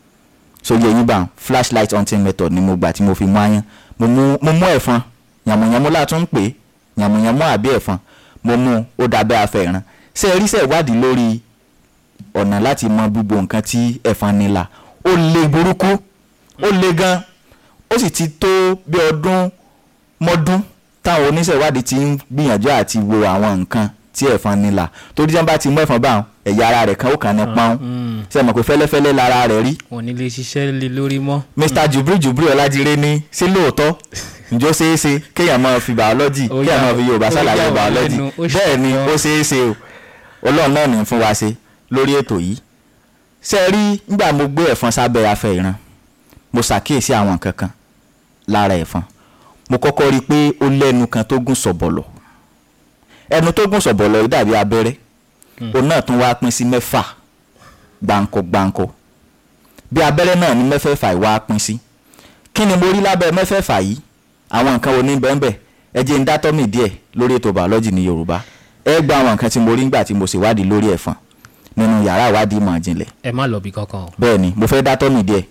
so yẹ yín bá flashlight hunting method ni mo gbà tí mo fi mú aáyán mo mú mo mú ẹ̀fọn yàmùyàmù látún ń pè é yàmùyàmù àbí ẹ̀fọn mo mú ó dábẹ́ afẹ́ ìran ṣé ẹ rí ṣe ìwádìí lórí ọ̀nà láti mọ gbogbo nǹkan tí ẹ̀fọn nílà ó le burúkú ó le gan ó sì ti tó bí ọdún mọ́dún táwọn oníṣẹ́ ìwádìí ti ń gbìyànjú àti wo àwọn nǹkan tí ẹ̀fọn nílà torí tí wọ́n bá ti mú ẹ̀fọn báwọn ẹ̀yà ara rẹ̀ kan ó kàn ní pọ́n ṣe mọ̀ pé fẹ́lẹ́fẹ́lẹ́ lára rẹ̀ rí wọn ní lè ṣiṣẹ́ lé lórí mọ́. mr jubril jubril ọlájire ní sí lóòótọ́ ǹjọ́ ṣeé ṣe kéèyàn máa fi biology Ó kéèyàn yà- máa fi yorùbá ó ṣàlàyé yà wá biology lẹ́nu, ó ṣe bẹ́ẹ̀ ni gan. ó ṣeé ṣe o ọlọ́run náà ní fún wa ṣe lórí ètò yìí ṣe rí nígbà mo gbé ẹ̀fọn sábẹ́ afẹ́ ìran mo ṣàkíyèsí àwọn nǹkan kan lára ẹ̀fọn mo kọ́kọ́ rí i pé ó lẹ́nu kan tó gùn sọ̀bọ̀lọ̀ ẹnu tó gùn sọ̀bọ̀lọ̀ yìí dàbí abẹ́rẹ́ òun náà tún wá pín sí mẹ́fà gbáǹkọ gbáǹkọ bí abẹ́rẹ́ náà ní mẹ́fẹ̀ẹ̀fà yìí wá pín sí kí ni mo rí lábẹ́ mẹ́fẹ̀ẹ̀fà yìí àwọn nǹkan wo ní bẹ́ẹ̀nbẹ́ ẹ jẹ́ ń dátọ́ mi díẹ̀ lórí ètò bàọ́lọ́jì ní yorùbá ẹ gba àwọn nǹkan tí mo rí nígbà tí mo ṣèwádìí lórí ẹ̀fọn nínú yàrá ìwádìí ìmọ̀ ìjìnlẹ̀ ẹ má lọ bí kankan o. bẹ́ẹ̀ ni mo fẹ́ dátọ́ mi díẹ̀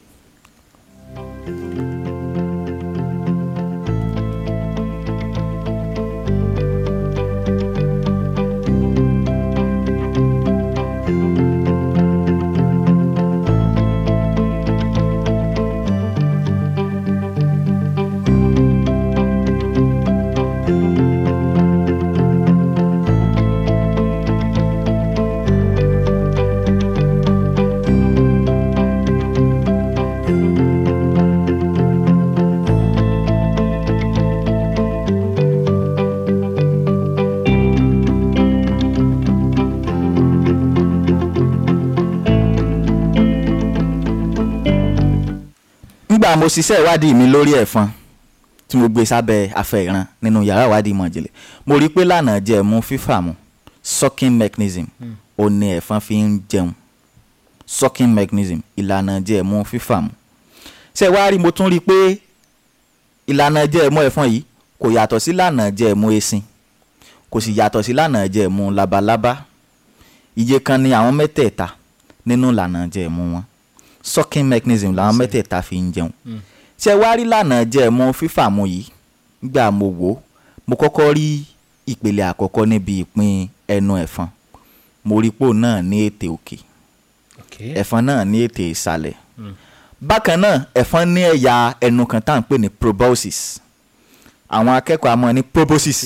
nígbà mo ṣiṣẹ́ ìwádìí mi lórí ẹ̀fọn tí mo gbé sábẹ́ afẹ́ ìran nínú yàrá ìwádìí ìmọ̀ ìjìnlẹ̀ mo rí i pé lánàá jẹ́ mú fífàmù sucking mechanism ó ní ẹ̀fọn fi ń jẹun sucking mechanism ìlànà jẹ́ mú fífàmù ṣé wàá rí mo tún rí i pé ìlànà jẹ́ mú ẹ̀fọn yìí kò yàtọ̀ sí lànà jẹ́ mú esin kò sì yàtọ̀ sí lànà jẹ́ mú labalábá iye kan ni àwọn mẹ́tẹ̀ẹ̀ta nínú lànà jẹ́ mú wọn sucking mechanism làwọn mẹ́tẹ̀ẹ̀ta fi ń jẹun ṣé wá rí lànà jẹ́ mọ́ fífàmù yìí nígbà mo wò ó mo kọ́kọ́ rí ìpele àkọ́kọ́ níbi ìpín ẹnu ẹ̀fọn mo rí pò náà ní ètè òkè Okay. ẹ̀fọn náà ní ètè ìsàlẹ̀ bákan náà ẹ̀fọn ní ẹ̀yà ẹnu kan tá à ń pè ní proboscis àwọn akẹ́kọ̀ọ́ a mọ̀ ní proboscis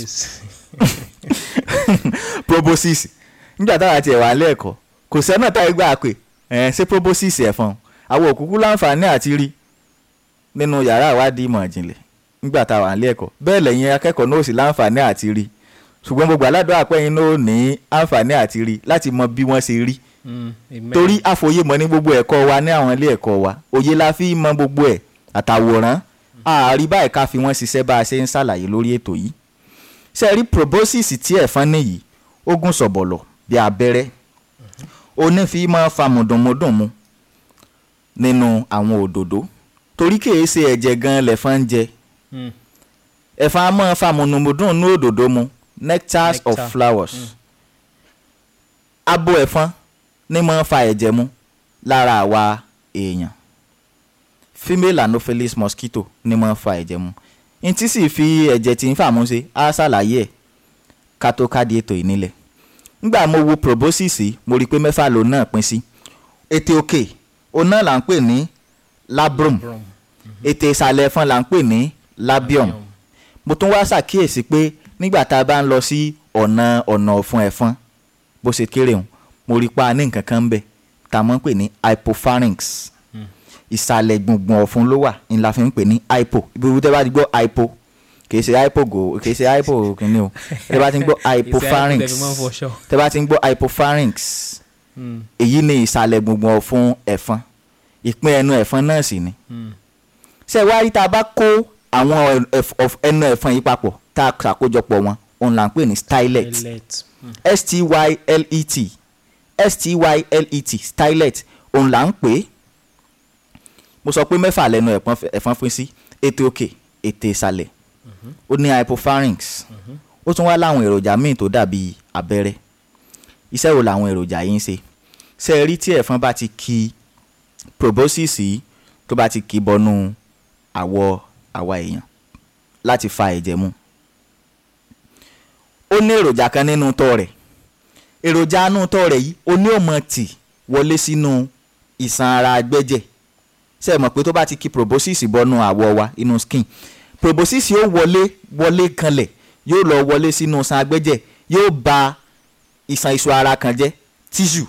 proboscis nígbà táwa tiẹ̀ wà lẹ́ẹ̀kọ́ kò sẹ́nà táyé gbà pé ẹ̀ ṣé proboscis ẹ̀fọn àwọn òkúkú láǹfààní àti rí nínú yàrá ìwádìí ìmọ̀ ìjìnlẹ̀ nígbà táwa lé ẹ̀kọ́ bẹ́ẹ̀ lẹ́yìn akẹ́kọ̀ọ́ náà sì láǹfààní àti rí ṣùgbọ́n gbogbo aládùn àpẹ́yìn náà ní àǹfààní àti rí láti mọ bí wọ́n ṣe rí Mm, amen. torí àfòyémọ̀ ní gbogbo ẹ̀kọ́ wa ní àwọn ilé ẹ̀kọ́ wa òye la fi mọ gbogbo ẹ̀ àtàwòrán àárí báyìí ká fi wọ́n ṣiṣẹ́ bá a ṣe ń ṣàlàyé lórí ètò yìí ṣe rí proboscis tí ẹ̀fọn nìyí ó gùn sọ̀bọ̀lọ̀ bí abẹ́rẹ́ onífi máa fa mùdùnmùdùnmu nínú àwọn òdòdó torí kìí ṣe ẹ̀jẹ̀ gan lẹ̀fọn ń jẹ Mm. ẹ̀fọn á máa fa mùdùnmùdùn ní òdòdó mu nectars of Nectar. flowers abo ẹ̀fọn ní máa ń fa ẹ̀jẹ̀ mu lára àwa èèyàn female anopheles mosquito ní máa ń fa ẹ̀jẹ̀ mu n tí sì fi ẹ̀jẹ̀ tí ń fà mú ṣe á ṣàlàyé ẹ̀ ká tó ká di ètò yìí nílẹ̀ nígbà mo wo proboscis yìí, mo rí i pé mẹ́fà lòun náà pín sí ètè òkè òun náà là ń pè ní labrum Brum. ètè ìsàlẹ̀ ẹ̀fọn là ń pè ní labium mo tún wá ṣàkíyèsí pé nígbà tá a bá ń lọ sí ọ̀nà ọ̀nà ọ̀fun ẹ̀fọn bó ṣe kéré hùn mo rí i pa ní nǹkan kan ń bẹ̀ tá a mọ̀ ń pè ní hypopharynx ìsàlẹ̀ gbùngbùn ọ̀fun ló wà ní la fi ń pè ní hypo ibi wo tẹ́ bá ti gbọ́ hypo kìí ṣe hypo go kìí ṣe hypo kìíní o tẹ́ bá ti ń gbọ́ hypopharynx Ìṣe àìkú fọṣọ. tẹ́ bá ti ń gbọ́ hypopharynx Mm, èyí ni ìsàlẹ̀ gbùngbùn ọ̀fun ẹ̀fọn ìpín ẹnu ẹ̀fọn náà sì ni mm. ṣé wá rí tá a bá kó àwọn ẹf- ọf- ẹnu ẹ̀fọn yìí papọ̀ tá a ṣàkójọpọ̀ wọn òun là ń pè ní stylet Millet. Mm. s-t-y-l-e-t s-t-y-l-e-t stylet òun là ń pè é mo sọ pé mẹ́fà lẹ́nu ẹ̀fọn ẹ̀fọn pín sí ètè òkè ètè ìsàlẹ̀ ó ní hypopharynx ó tún wá láwọn èròjà míì tó dàbí abẹ́rẹ́ iṣẹ́ wo làwọn èròjà yìí ń ṣe ṣé ẹ rí tí ẹ̀fọn bá ti ki proboscis yìí tó bá ti kì bọnú àwọ̀ àwa èèyàn láti fa ẹ̀jẹ̀ mu ó ní èròjà kan nínú tọ́ rẹ̀ èròjà inú tọ́ rẹ̀ yìí ó ní òmò tì wọlé sínú ìṣàn ara agbẹ́jẹ̀ ṣe é mọ̀ pé tó bá ti kí proboscis bọnú àwọ̀ wa inú skin proboscis yóò wọlé wọlé kanlẹ̀ yóò lọ wọlé sínú iṣan agbẹ́jẹ̀ yóò ba iṣan iṣu ara kan jẹ́ tissue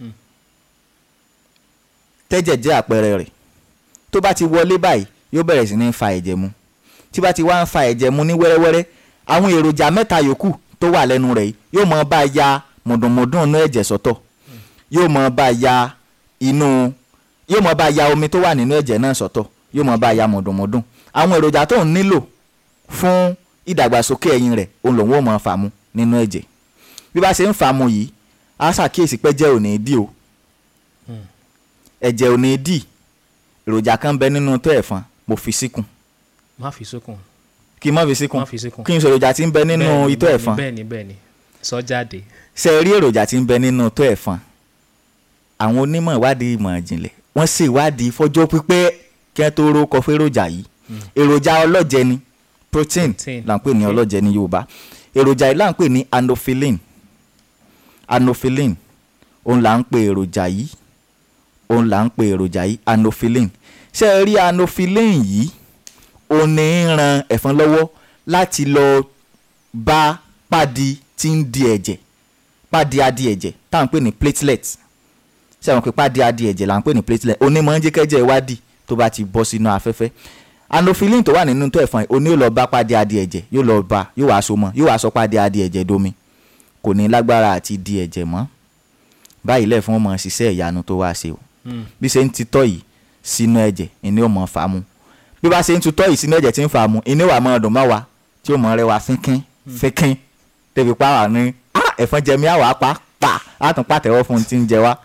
tẹ́jẹ̀ jẹ́ àpẹẹrẹ rẹ̀ tó bá ti wọlé báyìí yóò bẹ̀rẹ̀ sí ní fa ẹ̀jẹ̀ mu tí bá ti wá ń fa ẹ̀jẹ̀ mu ní wẹ́rẹ́wẹ́rẹ́ àwọn èròjà mẹ́ta yòókù tó wà lẹ́nu rẹ̀ yìí yóò mọ bá ya mọ̀dùnmọ̀dùn inú ẹ̀jẹ̀ sọ́tọ̀ yóò mọ bá ya inú yóò mọ bá ya omi tó wà nínú ẹ̀jẹ̀ náà sọ́tọ̀ yóò mọ bá ya mọ̀dùnmọ̀dùn àwọn èròjà tó ń nílò fún ìdàgbàsókè ẹyin rẹ̀ òun lòun ò mọ fà mu nínú ẹ̀jẹ̀ bí bá ṣe ń fà mu yìí á ṣàkíyèsí pé ẹ̀jẹ̀ ò ní dì o ẹ̀jẹ̀ ò ní dì èròjà kan bẹ nínú tó ẹ̀fọn mo fi síkùn má fi sókun kí n má fi síkùn má fi síkùn. kí n sọ èròjà tí ń bẹ nínú Bẹ́ẹ̀ni, itọ́ bẹ́ẹ̀ni, ẹ̀fọn bẹ́ẹ̀ni bẹ́ẹ̀ni sọ jáde ṣe rí èròjà tí ń bẹ nínú itọ́ ẹ̀fọn àwọn onímọ̀ ìwádìí ìmọ̀ ìjìnlẹ̀ wọ́n ṣe ìwádìí fọjọ́ pípẹ́ kí wọ́n tó rókọ fún èròjà yìí èròjà ọlọ́jẹ ni protein Protein, là ń pè ní okay. ọlọ́jẹ ní Yorùbá èròjà yìí là ń pè ní anophyllin anophyllin òun là ń pè èròjà yìí òun là ń pè èròjà yìí anophyllin ṣe é rí anophyllin yìí ó ní í ran ẹ̀fọn lọ́wọ́ láti lọ bá pádi tí ń di ẹ̀jẹ̀ pádi adi ẹ̀jẹ̀ tá à ń pè ní platelet ṣé àwọn pé pádi adi ẹ̀jẹ̀ là ń pè ní platelet onímọ̀ ń jẹ́ kẹ́jẹ̀ ìwádìí tó bá ti bọ́ sínú afẹ́fẹ́ anophyllin tó wà nínú tó ẹ̀fọn yìí ó ní yóò lọ bá pádi adi ẹ̀jẹ̀ yóò lọ bá yóò wá so mọ́ yóò wá sọ pádi adi ẹ̀jẹ̀ domi kò ní lágbára àti di ẹ̀jẹ̀ mọ́ báyìí lẹ́ẹ̀fún ọmọ ṣiṣẹ́ ìyanu tó wá ṣe o bí ṣe ń titọ́ yìí sínú ẹ̀jẹ̀ ìní ò mọ̀ fà á mu bí bá ṣe ń tutọ́ yìí sínú ẹ̀jẹ̀ tí ń fà á mu ìní wà máa dùn má wa tí ó mọ̀ rẹ wa fínkín fínkín débi pa wà ní "Ah, ẹ̀fọn jẹ mí àwọ̀ apá pa á tún pàtẹ́wọ́ fún un tí ń jẹ wá.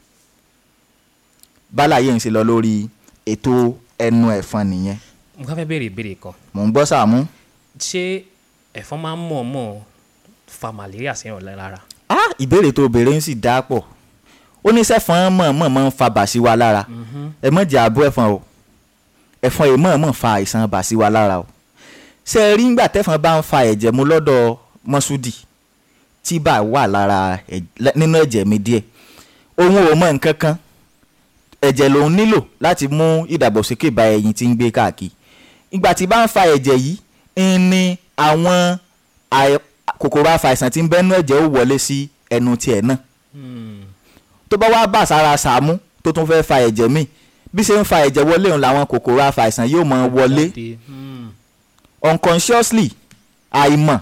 bálàyé ń ṣe lọ lórí ètò ẹnu ẹ̀fọn nìyẹn mo kàn fẹ́ béèrè ìbéèrè kan mò ń gbọ́ Sàámú. ṣé ẹ̀fọn máa ń mọ̀ọ́mọ̀ fa malaria sẹ́yìn ọ̀lẹ́ lára ah ìbéèrè tó béèrè ń sì dá pọ̀ ó ní sẹ́fọn mọ̀ọ́mọ̀ máa ń fa bàṣí wa lára ẹ mọ̀ jẹ́ àbú ẹ̀fọn o ẹ̀fọn yìí mọ̀ọ́mọ̀ fa àìsàn bàṣí wa lára o ṣe é rí ńgbà tẹ́fọn bá ń fa ẹ̀jẹ̀ mu lọ́dọ̀ mọ́súdì tí bá wà lára ẹ̀- lẹ́- nínú ẹ̀jẹ̀ mi díẹ̀ òun ò mọ̀ nǹkan kan ẹ̀jẹ̀ lòun nílò láti mú ìdàgbàsókè bá ẹyin tí ń gbé káàkiri ìgbà tí bá ń fa ẹ̀jẹ̀ yìí ń ní àwọn àì- kòkòrò àfàìsàn tí ń bẹ́nu ẹ̀jẹ̀ ó wọlé sí ẹnu tiẹ̀ náà tó bá wá bà sára Sàámú tó tún fẹ́ fa ẹ̀jẹ̀ míì bí ṣe ń fa ẹ̀jẹ̀ wọlé òun làwọn kòkòrò àfàìsàn yóò mọ wọlé Jáde, hmm, unconsciously àìmọ̀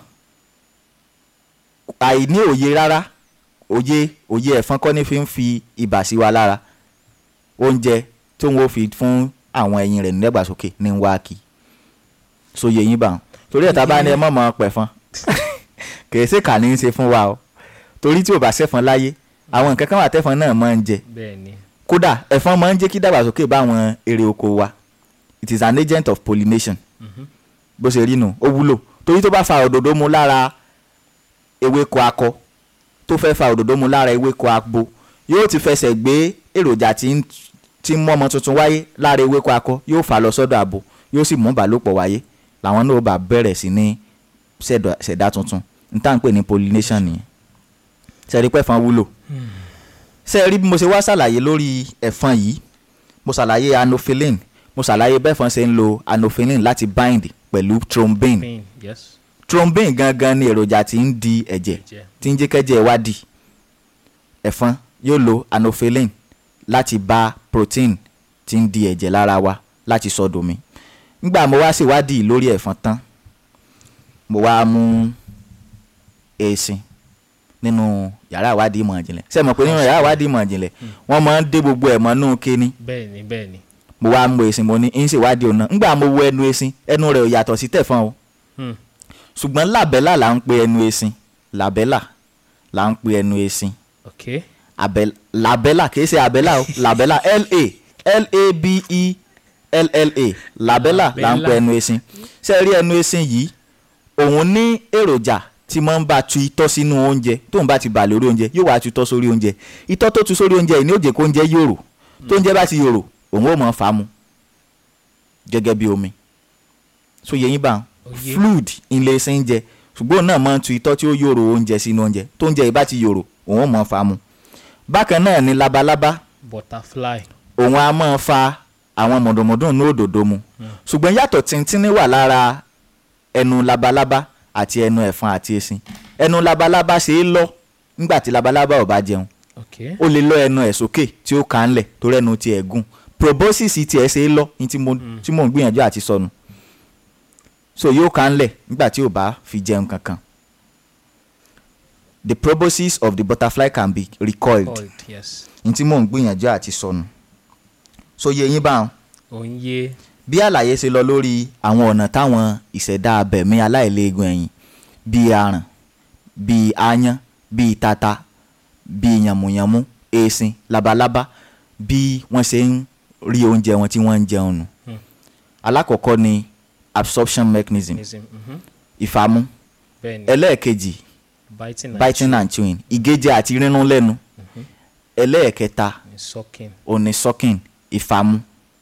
àìní òye rárá òye òye ẹ̀fọn kọ́ ní fi ń fi ibà sí wa lára oúnjẹ tó ń wo fi fún àwọn ẹyin rẹ̀ nídàgbàsókè ní ń wá kí sóye yín bá wọn torí ẹ̀ta bá ní ẹ mọ̀mọ́ pẹ̀fọn kìí ṣe kà ní í ṣe fún wa o torí tí ò bá ṣẹ̀fọn láyé àwọn nǹkan kan wà tẹ́fọn náà máa ń jẹ bẹ́ẹ̀ ni kódà ẹ̀fọn máa ń jẹ́ kí dàgbàsókè bá àwọn èrè oko wa it is an agent of pollination bó ṣe rí nù ó wúlò torí tó bá fa òdòdó mu lára ewéko akọ tó fẹ́ fa òdòdó mu lára ewéko abo yóò ti fẹsẹ̀ gbé èròjà tí ń tí ń mú ọmọ tuntun wáyé lára ewéko akọ yóò fà lọ sọ́dọ̀ abo yóò sì mú ìbálòpọ̀ wáyé làwọn náà bá bẹ̀rẹ̀ sí ní ṣẹ̀dá- ṣẹ̀dá tuntun n tá à ń pè ní pollination nìyẹn ṣẹ̀rí pẹ́fọn wúlò ṣe rí bí mo ṣe wá ṣàlàyé lórí ẹ̀fọn yìí mo ṣàlàyé anophyllin mo ṣàlàyé bẹ́ẹ̀fọn ṣe ń lo anophyllin láti bind pẹ̀lú thrombin pain yes thrombin gangan ni èròjà tí ń di ẹ̀jẹ̀ Ẹ̀jẹ̀. tí ń jẹ́ kẹ́jẹ̀ wá dì ẹ̀fọn yóò lo anophyllin láti bá protein tí ń di ẹ̀jẹ̀ lára wa láti sọ domi nígbà mo wá ṣèwádìí lórí ẹ̀fọn tán mo wá mú èsìn nínú yàrá ìwádìí ìmọ̀ ìjìnlẹ̀ ṣé ẹ mọ̀ pé nínú yàrá ìwádìí ìmọ̀ ìjìnlẹ̀ wọ́n máa ń dé gbogbo ẹ̀ mọ́nú kíní bẹ́ẹ̀ ni bẹ́ẹ̀ ni mo wá mú èsìn mo ní ń ṣèwádìí ọ̀nà ńgbà mo wo ẹnu èsìn ẹnu rẹ̀ ò yàtọ̀ sí tẹ̀fọn o Hmm. ṣùgbọ́n làbẹ́là là ń pe ẹnu èsìn làbẹ́là là ń pe ẹnu èsìn ok abẹ labẹ́là kìí ṣe abẹ́là o labẹ́là la l-a-b-e-l-l-a labẹ́là là ń pe Labẹ́là. ẹnu èsìn ṣe rí ẹnu èsìn yìí òun ní èròjà tí máa ń bá tu itọ́ sínú oúnjẹ tóun bá ti bà lórí oúnjẹ yóò wá tu itọ́ sórí oúnjẹ itọ́ tó tu sórí oúnjẹ yìí ní ó jẹ́ kó oúnjẹ yòrò tó oúnjẹ bá ti yòrò òun ó mọ̀ fà á mu gẹ́gẹ́ bí omi so yẹ yín bá Òye. fluid ilé ṣe ń jẹ ṣùgbọ́n òun náà máa ń tu itọ́ tí ó yòrò oúnjẹ sínú oúnjẹ tó oúnjẹ yìí bá ti yòrò òun ó mọ̀ fà á mu bákan náà ni labalábá butterfly òun á máa fa àwọn mọ̀dọ̀mọ̀dọ̀ ní òdòdó mu ṣùgbọ́n yàtọ̀ tìǹtìǹní wà lára ẹnu labalábá àti ẹnu ẹ̀fọn àti esin ẹnu labalábá ṣe é lọ nígbà tí labalábá ò bá jẹun okay ó lè lọ ẹnu ẹ̀ sókè tí ó kà ń lẹ̀ torí ẹnu tiẹ̀ gùn proboscis tiẹ̀ ṣe é lọ ní tí mo tí mò ń gbìyànjú àti sọnù so yóò kà ń lẹ̀ nígbà tí ò bá fi jẹun kankan the proboscis of the butterfly can be recoiled called yes ní tí mò ń gbìyànjú àti sọnù so yẹ yín báwọn òǹyẹ bí àlàyé ṣe lọ lórí àwọn ọ̀nà táwọn ìṣẹ̀dá abẹ̀mí aláìléegun ẹ̀yìn bíi aràn bíi aáyán bíi tata bíi yànmùyànmú eesin labalábá bí wọ́n ṣe ń rí oúnjẹ wọn tí wọ́n ń jẹun nù. alákọ̀ọ́kọ́ ni absorption mechanism mechanism mhm. ìfàmú bẹ́ẹ̀ ni ẹlẹ́ẹ̀kejì biting and biting and chewing ìgéjẹ àti rírún lẹ́nu ẹlẹ́ẹ̀kẹta chewing, sucking òní sucking ìfàmú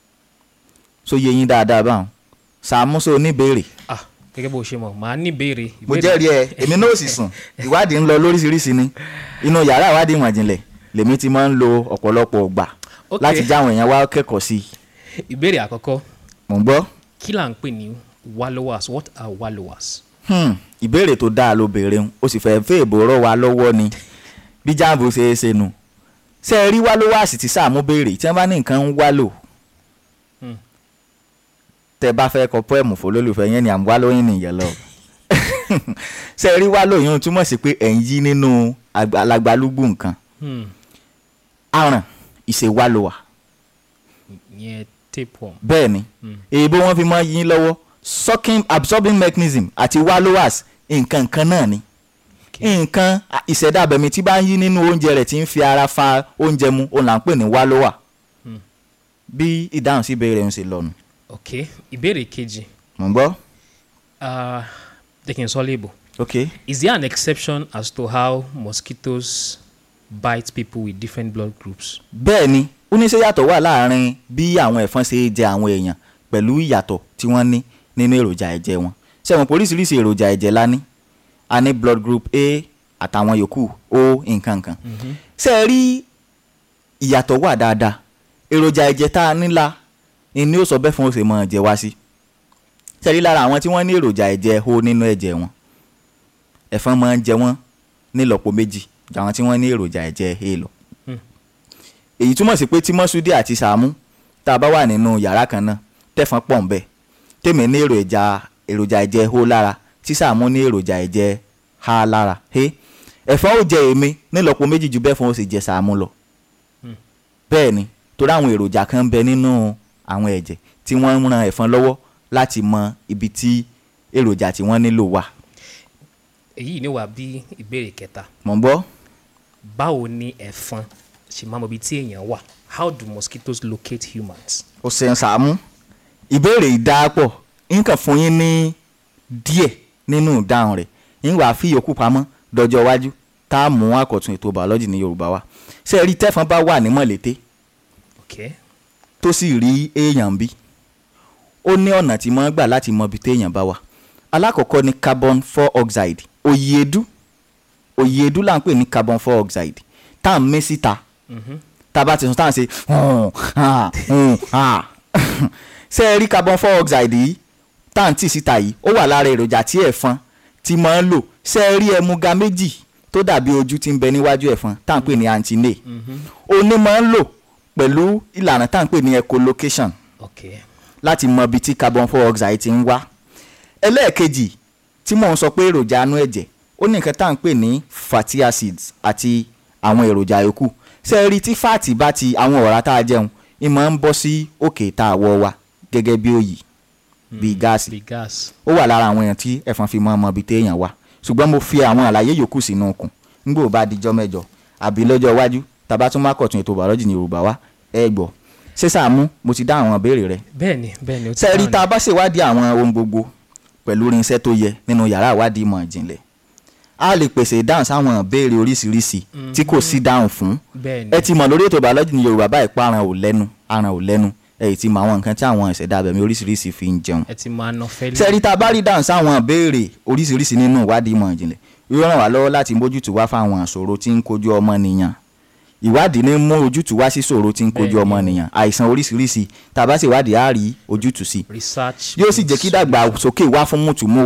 so yé yín dáadáa báwọn sàmúso oníbèrè ah gẹ́gẹ́ bó ṣe mọ̀ màá ní ìbéèrè mo ìbéèrè- jẹ́rìí ẹ èmi náà ò sì sùn ìwádìí ń lọ lóríṣiríṣi ni inú yàrá ìwádìí ìmọ̀ ìjìnlẹ̀ lèmi ti máa ń lo ọ̀pọ̀lọpọ̀ ọgbà Ok. láti jáwọn èèyàn wá kẹ́kọ̀ọ́ sí i ìbéèrè àkọ́kọ́ mò ń gbọ́ kí là ń pè ní wallowers what are wallowers Hmm, ìbéèrè tó dáa ló béèrè ń o sì fẹ́ fẹ́ èbò rọ̀ wá lọ́wọ́ ni bí jáàbù ṣe é ṣe nu ṣé ẹ rí wá ló wá sì ti sáàmú béèrè tí wọ́n bá ní nǹkan ń wá lò Hmm. tẹ bá fẹ́ kọ pọ́ẹ̀mù fọlọ́lùfẹ́ yẹn ni à ń wá lóyún nìyẹn lọ ṣé ẹ rí wá lóyún túmọ̀ sí pé ẹ̀ ń yí nínú alagbalúgbù nǹkan hmm. aràn ìṣèwálòwà ìyẹn tapeworm bẹ́ẹ̀ ni èèbó wọn fi máa yín lọ́wọ́ sucking absorbing mechanism àti wallowas nǹkan kan náà ni nǹkan ìṣẹ̀dá abẹ̀mí tí bá ń yí nínú oúnjẹ rẹ̀ tí ń fi ara fa oúnjẹ mu òun là ń pè ní wallowa bí ìdáhùn sí ìbéèrè ń ṣe lọ́nu ok ìbéèrè kejì mò ń gbọ́ uh, jẹ́ kí n sọ léèbò ok is there an exception as to how mosquitoes bite people with different blood groups bẹ́ẹ̀ ni ó ní ṣe yàtọ̀ wà láàrin bí àwọn ẹ̀fọn ṣe jẹ àwọn èèyàn pẹ̀lú ìyàtọ̀ tí wọ́n ní nínú èròjà ẹ̀jẹ̀ wọn ṣẹ̀wọ̀n oríṣiríṣi èròjà ẹ̀jẹ̀ la ní a ní blood group A àtàwọn yòókù O nǹkan kan ṣe é rí ìyàtọ̀ wà dáadáa èròjà ẹ̀jẹ̀ tá a nílá ni ó sọ bẹ́ẹ̀ fún òsè mọ́ ẹ̀jẹ̀ wá sí ṣe é rí lára àwọn tí wọ́n ní èròjà ẹ̀jẹ̀ O nínú ẹ̀jẹ̀ wọn ẹ̀fọn máa ń jẹ wọ́n nílọ́po méjì ju àwọn tí wọ́n ní èròjà ẹ̀jẹ̀ A lọ èyí túmọ̀ sí pé tí mọ́súdí àti sàámú tá a bá wà nínú yàrá kan náà tẹ̀fọn pọ̀ ń bẹ̀ tèmi ní èròjà èròjà ẹ̀jẹ̀ hó lára tí sàámú ní èròjà ẹ̀jẹ̀ ha lára he ẹ̀fọn ó jẹ èmi nílọ́po méjì ju bẹ́ẹ̀ fún ó sì jẹ sàámú lọ bẹ́ẹ̀ ni torí àwọn èròjà kan ń bẹ nínú àwọn ẹ̀jẹ̀ tí wọ́n ń ran ẹ̀fọn lọ́wọ́ láti mọ ibi tí èròjà tí wọ́n nílò wà èyí ni wà bí ìbéèrè kẹta mọ̀ ń gbọ́ báwo ni ẹ̀fọn ṣe máa mọ ibi tí èèyàn wà how do mosquitoes locate humans. ó ṣeun sàámú ìbéèrè ìdáàpọ̀ nǹkan fún yín ní díẹ̀ nínú ìdáhùn rẹ̀ yín wàá fi yòókù pamọ́ dọjọ́ iwájú tá a mú àkọ́tún ètò bàọ́lọ́jì ní yorùbá wa ṣé ẹ rí tẹ́fọn bá wà ní mọ̀lété okay tó sì rí èèyàn bí ó ní ọ̀nà tí mo ń gbà láti mọ ibi téèyàn bá wà alákọ̀ọ́kọ́ ni carbon four oxide òyìnbó òyìnbó là ń pè ní carbon four oxide tá à ń mí síta tá a bá ti sùn tá à ń ṣe hùn, hà, hùn, hà. ṣé ẹ rí carbon four oxide yìí tá à ń tì síta yìí ó wà lára èròjà tí ẹ̀fọn ti máa ń lò ṣé ẹ rí ẹmuga méjì tó dàbí ojú tí ń bẹ níwájú ẹ̀fọn tá à ń pè ní antinate oní máa ń lò pẹ̀lú ìlànà tá à ń pè ní echolocation okay láti mọ ibi tí carbon four oxide ti ń wá ẹlẹ́ẹ̀kejì tí mò ń sọ pé èròjà anú ẹ̀jẹ̀ ó ní nǹkan tá à ń pè ní fatty acids àti àwọn èròjà yòókù ṣé ẹ rí tí fáàtì bá ti àwọn ọ̀rá tá a jẹun ìmọ̀ ń bọ́ sí òkè tá a wọ̀ wa gẹ́gẹ́ bí òyì bíi gáàsì the gas ó wà lára àwọn èèyàn tí ẹ̀fọn fi mọ́ ọmọ ibi téèyàn wà ṣùgbọ́n mo fi àwọn àlàyé yòókù sínú okùn nígbà ó bá dijọ́ mẹ́jọ àbí lọ́jọ́ iwájú tàbá tún má kọ̀tún ètò bàọ́lọ́jì ní yorùbá wa ẹ gbọ́ ṣé Sàámú mo ti dá àwọn ìbéèrè rẹ bẹ́ẹ̀ni bẹ́ẹ̀ni ó ti sẹ́ẹ̀rí dáhùn tá a bá ṣèwádìí àwọn ohun gbogbo pẹ̀lú irinṣẹ́ tó yẹ nínú yàrá ìwádìí ìmọ̀ ìjìnlẹ̀ a lè pèsè ìdáhùn sáwọn ìbéèrè oríṣiríṣi tí kò sí dáhùn fún bẹ́ẹ̀ni ẹ ti mọ̀ lórí ètò bàọ́lọ́jì ní yorùbá báyìí pa aràn ò lẹ́nu aràn ò lẹ́nu ẹ ti mọ àwọn nǹkan tí àwọn ìṣẹ̀dá abẹ̀mí oríṣiríṣi fi ń jẹun ẹ ti máa ná fẹ́lẹ́ sẹ́ẹ̀rí tá a bá rí dáhùn sáwọn ìbéèrè oríṣiríṣi nínú ìwádìí ìmọ̀ ìjìnlẹ̀ yóò ràn wá lọ́wọ́ láti mójútùú wá fáwọn ìṣòro tí ń kojú ọmọnìyàn ìwádìí ní mú ojútùú wá sí ìṣòro tí ń kojú Bẹ́ẹ̀ni. ọmọnìyàn àìsàn oríṣiríṣi tá a bá ṣèwádìí á rí ojútùú sí research yóò sì jẹ́ kí dàgbàsókè wá fún mùtúmùwà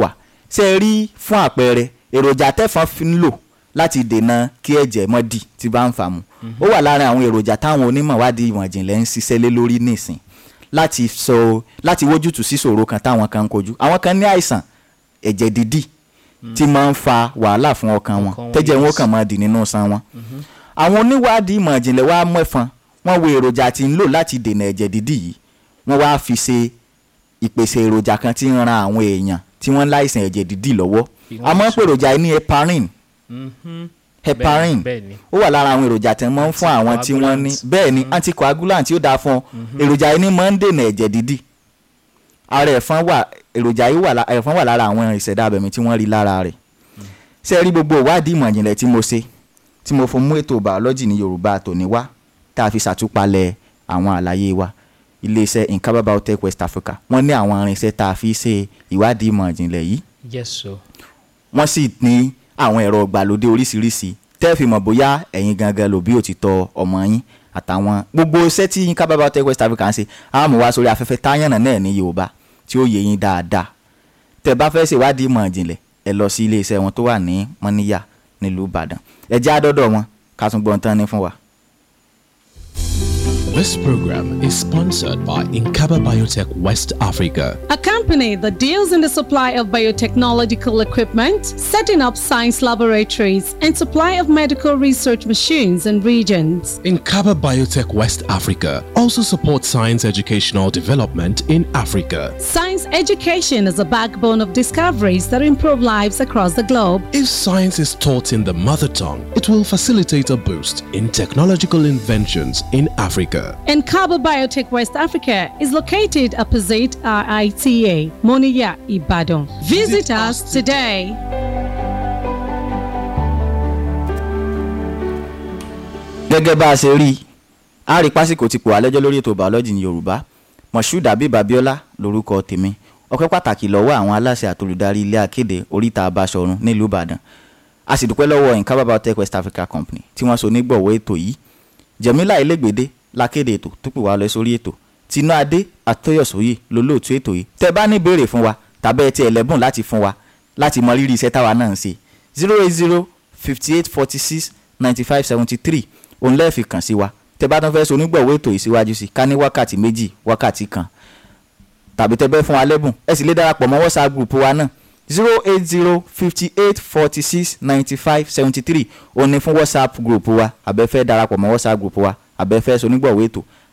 ṣe é rí fún àpẹẹrẹ èròjà tẹ́fọn fi ń lò láti dènà kí ẹ̀jẹ̀ mọ́ dì tí bá ń fà mu ó wà lára àwọn èròjà táwọn onímọ̀ wádìí ìmọ̀ ìjìnlẹ̀ ń ṣiṣẹ́ lé lórí nísìn láti sọ láti wójútùú sí ìṣòro kan táwọn kan ń kojú àwọn kan ní àìsàn ẹ̀jẹ̀ dídì tí máa ń fa wàhálà fún ọkàn wọn Ọkàn wọn, tẹ́jẹ̀ wọn yes. kàn máa dì nínú san wọn. àwọn oníwádìí ìmọ̀ ìjìnlẹ̀ wá mẹ́fọn wọ́n wo èròjà tí ń lò láti dènà ẹ̀jẹ̀ dídì yìí wọ́n wá fi ṣe ìpèsè èròjà kan tí ń ran àwọn èèyàn tí wọ́n ń láìsàn ẹ̀jẹ̀ dídì lọ́wọ́ Bí a wọ́n máa ń ṣe- pè èròjà yìí ní heparin Mhm. heparin bẹ́ẹ̀ ni. ó wà lára àwọn èròjà tí wọ́n ń fún àwọn tí wọ́n ní Anticoagulant. bẹ́ẹ̀ ni anticoagulant tí ó dáa fún ọ èròjà yìí ní máa ń dènà ẹ̀jẹ̀ dídì ara ẹ̀fọn wà èròjà yìí wà lá- ẹ̀fọn wà lára àwọn ìṣẹ̀dá abẹ̀mí tí wọ́n rí lára rẹ̀ ṣé ẹ rí gbogbo ìwádìí ìmọ̀ ìjìnlẹ̀ tí mo ṣe tí mo fún mú ètò bàọ́lọ́jì ní Yorùbá tòní wá tá a fi ṣàtúpalẹ̀ àwọn àlàyé wa iléeṣẹ́ Inkaba Biotech West Africa wọ́n ní àwọn irinṣẹ́ tá a fi ṣe ìwádìí ìmọ̀ ìjìnlẹ̀ yìí yes so wọ́n sì ní àwọn ẹ̀rọ ìgbàlódé oríṣiríṣi tẹ́ fi mọ̀ bóyá ẹ̀yin gangan lòbí òtítọ́ ọmọ yín àtàwọn gbogbo iṣẹ́ tí Inkaba Biotech West Africa ń ṣe á mú wá sórí afẹ́fẹ́ táyànnà náà ní Yorùbá tí ó yé yín dáadáa tẹ́ bá fẹ́ ṣèwádìí ìmọ̀ ìjìnlẹ̀ ẹ lọ sí iléeṣẹ́ wọn tó wà ní Mọ́níyà nílùú Ìbàdàn ẹ jẹ́ àdọ́dọ̀ wọn ká tún gbọ́n tán ní fún wa. This program is sponsored by Inkaba Biotech West Africa. A company that deals in the supply of biotechnological equipment, setting up science laboratories, and supply of medical research machines and regions. Inkaba Biotech West Africa also supports science educational development in Africa. Science education is a backbone of discoveries that improve lives across the globe. If science is taught in the mother tongue, it will facilitate a boost in technological inventions in Africa. And Cabo Biotech West Africa is located opposite RITA, Moniya, Ibadan. Visit us today. gẹ́gẹ́ bá a ṣe rí i a rí pásíkò ti pò wá lẹ́jọ́ lórí ètò bàọ́lọ́jì ní yorùbá moshood abib abiola lórúkọ tèmi ọpẹ́ pàtàkì lọ́wọ́ àwọn aláṣẹ àtolùdarí ilé akéde oríta abáṣọ̀run nílùú ìbàdàn a sì dúpẹ́ lọ́wọ́ Inkaba Biotech West Africa Company tí wọ́n so nígbọ̀wọ́ ètò yìí jẹ̀mílà ilégbèdé lákéde ètò tó pè wá lọ sórí ètò tinú adé àtọyọ̀sóyè lólóòtú ètò yìí tẹ́ bá ní ìbéèrè fún wa tàbí ẹ ti ẹlẹ́bùn láti fún wa láti mọ rírì iṣẹ́ táwa náà ń ṣe zero eight zero fifty eight forty six ninety five seventy three òun lẹ́ẹ̀fì kàn sí wa tẹ́ bá tún fẹ́ so onígbọ̀wọ́ ètò yìí síwájú sí ká ní wákàtí méjì wákàtí kan tàbí tẹ́ bẹ́ fún wa lẹ́bùn ẹ sì lè darapọ̀ mọ́ whatsapp group wa náà zero eight zero fifty eight forty six ninety five seventy three òun ni fún whatsapp group wa àbẹ́fẹ́ darapọ̀ mọ́ whatsapp group wa àbẹ́fẹ́ so onígbọ̀wọ́ ètò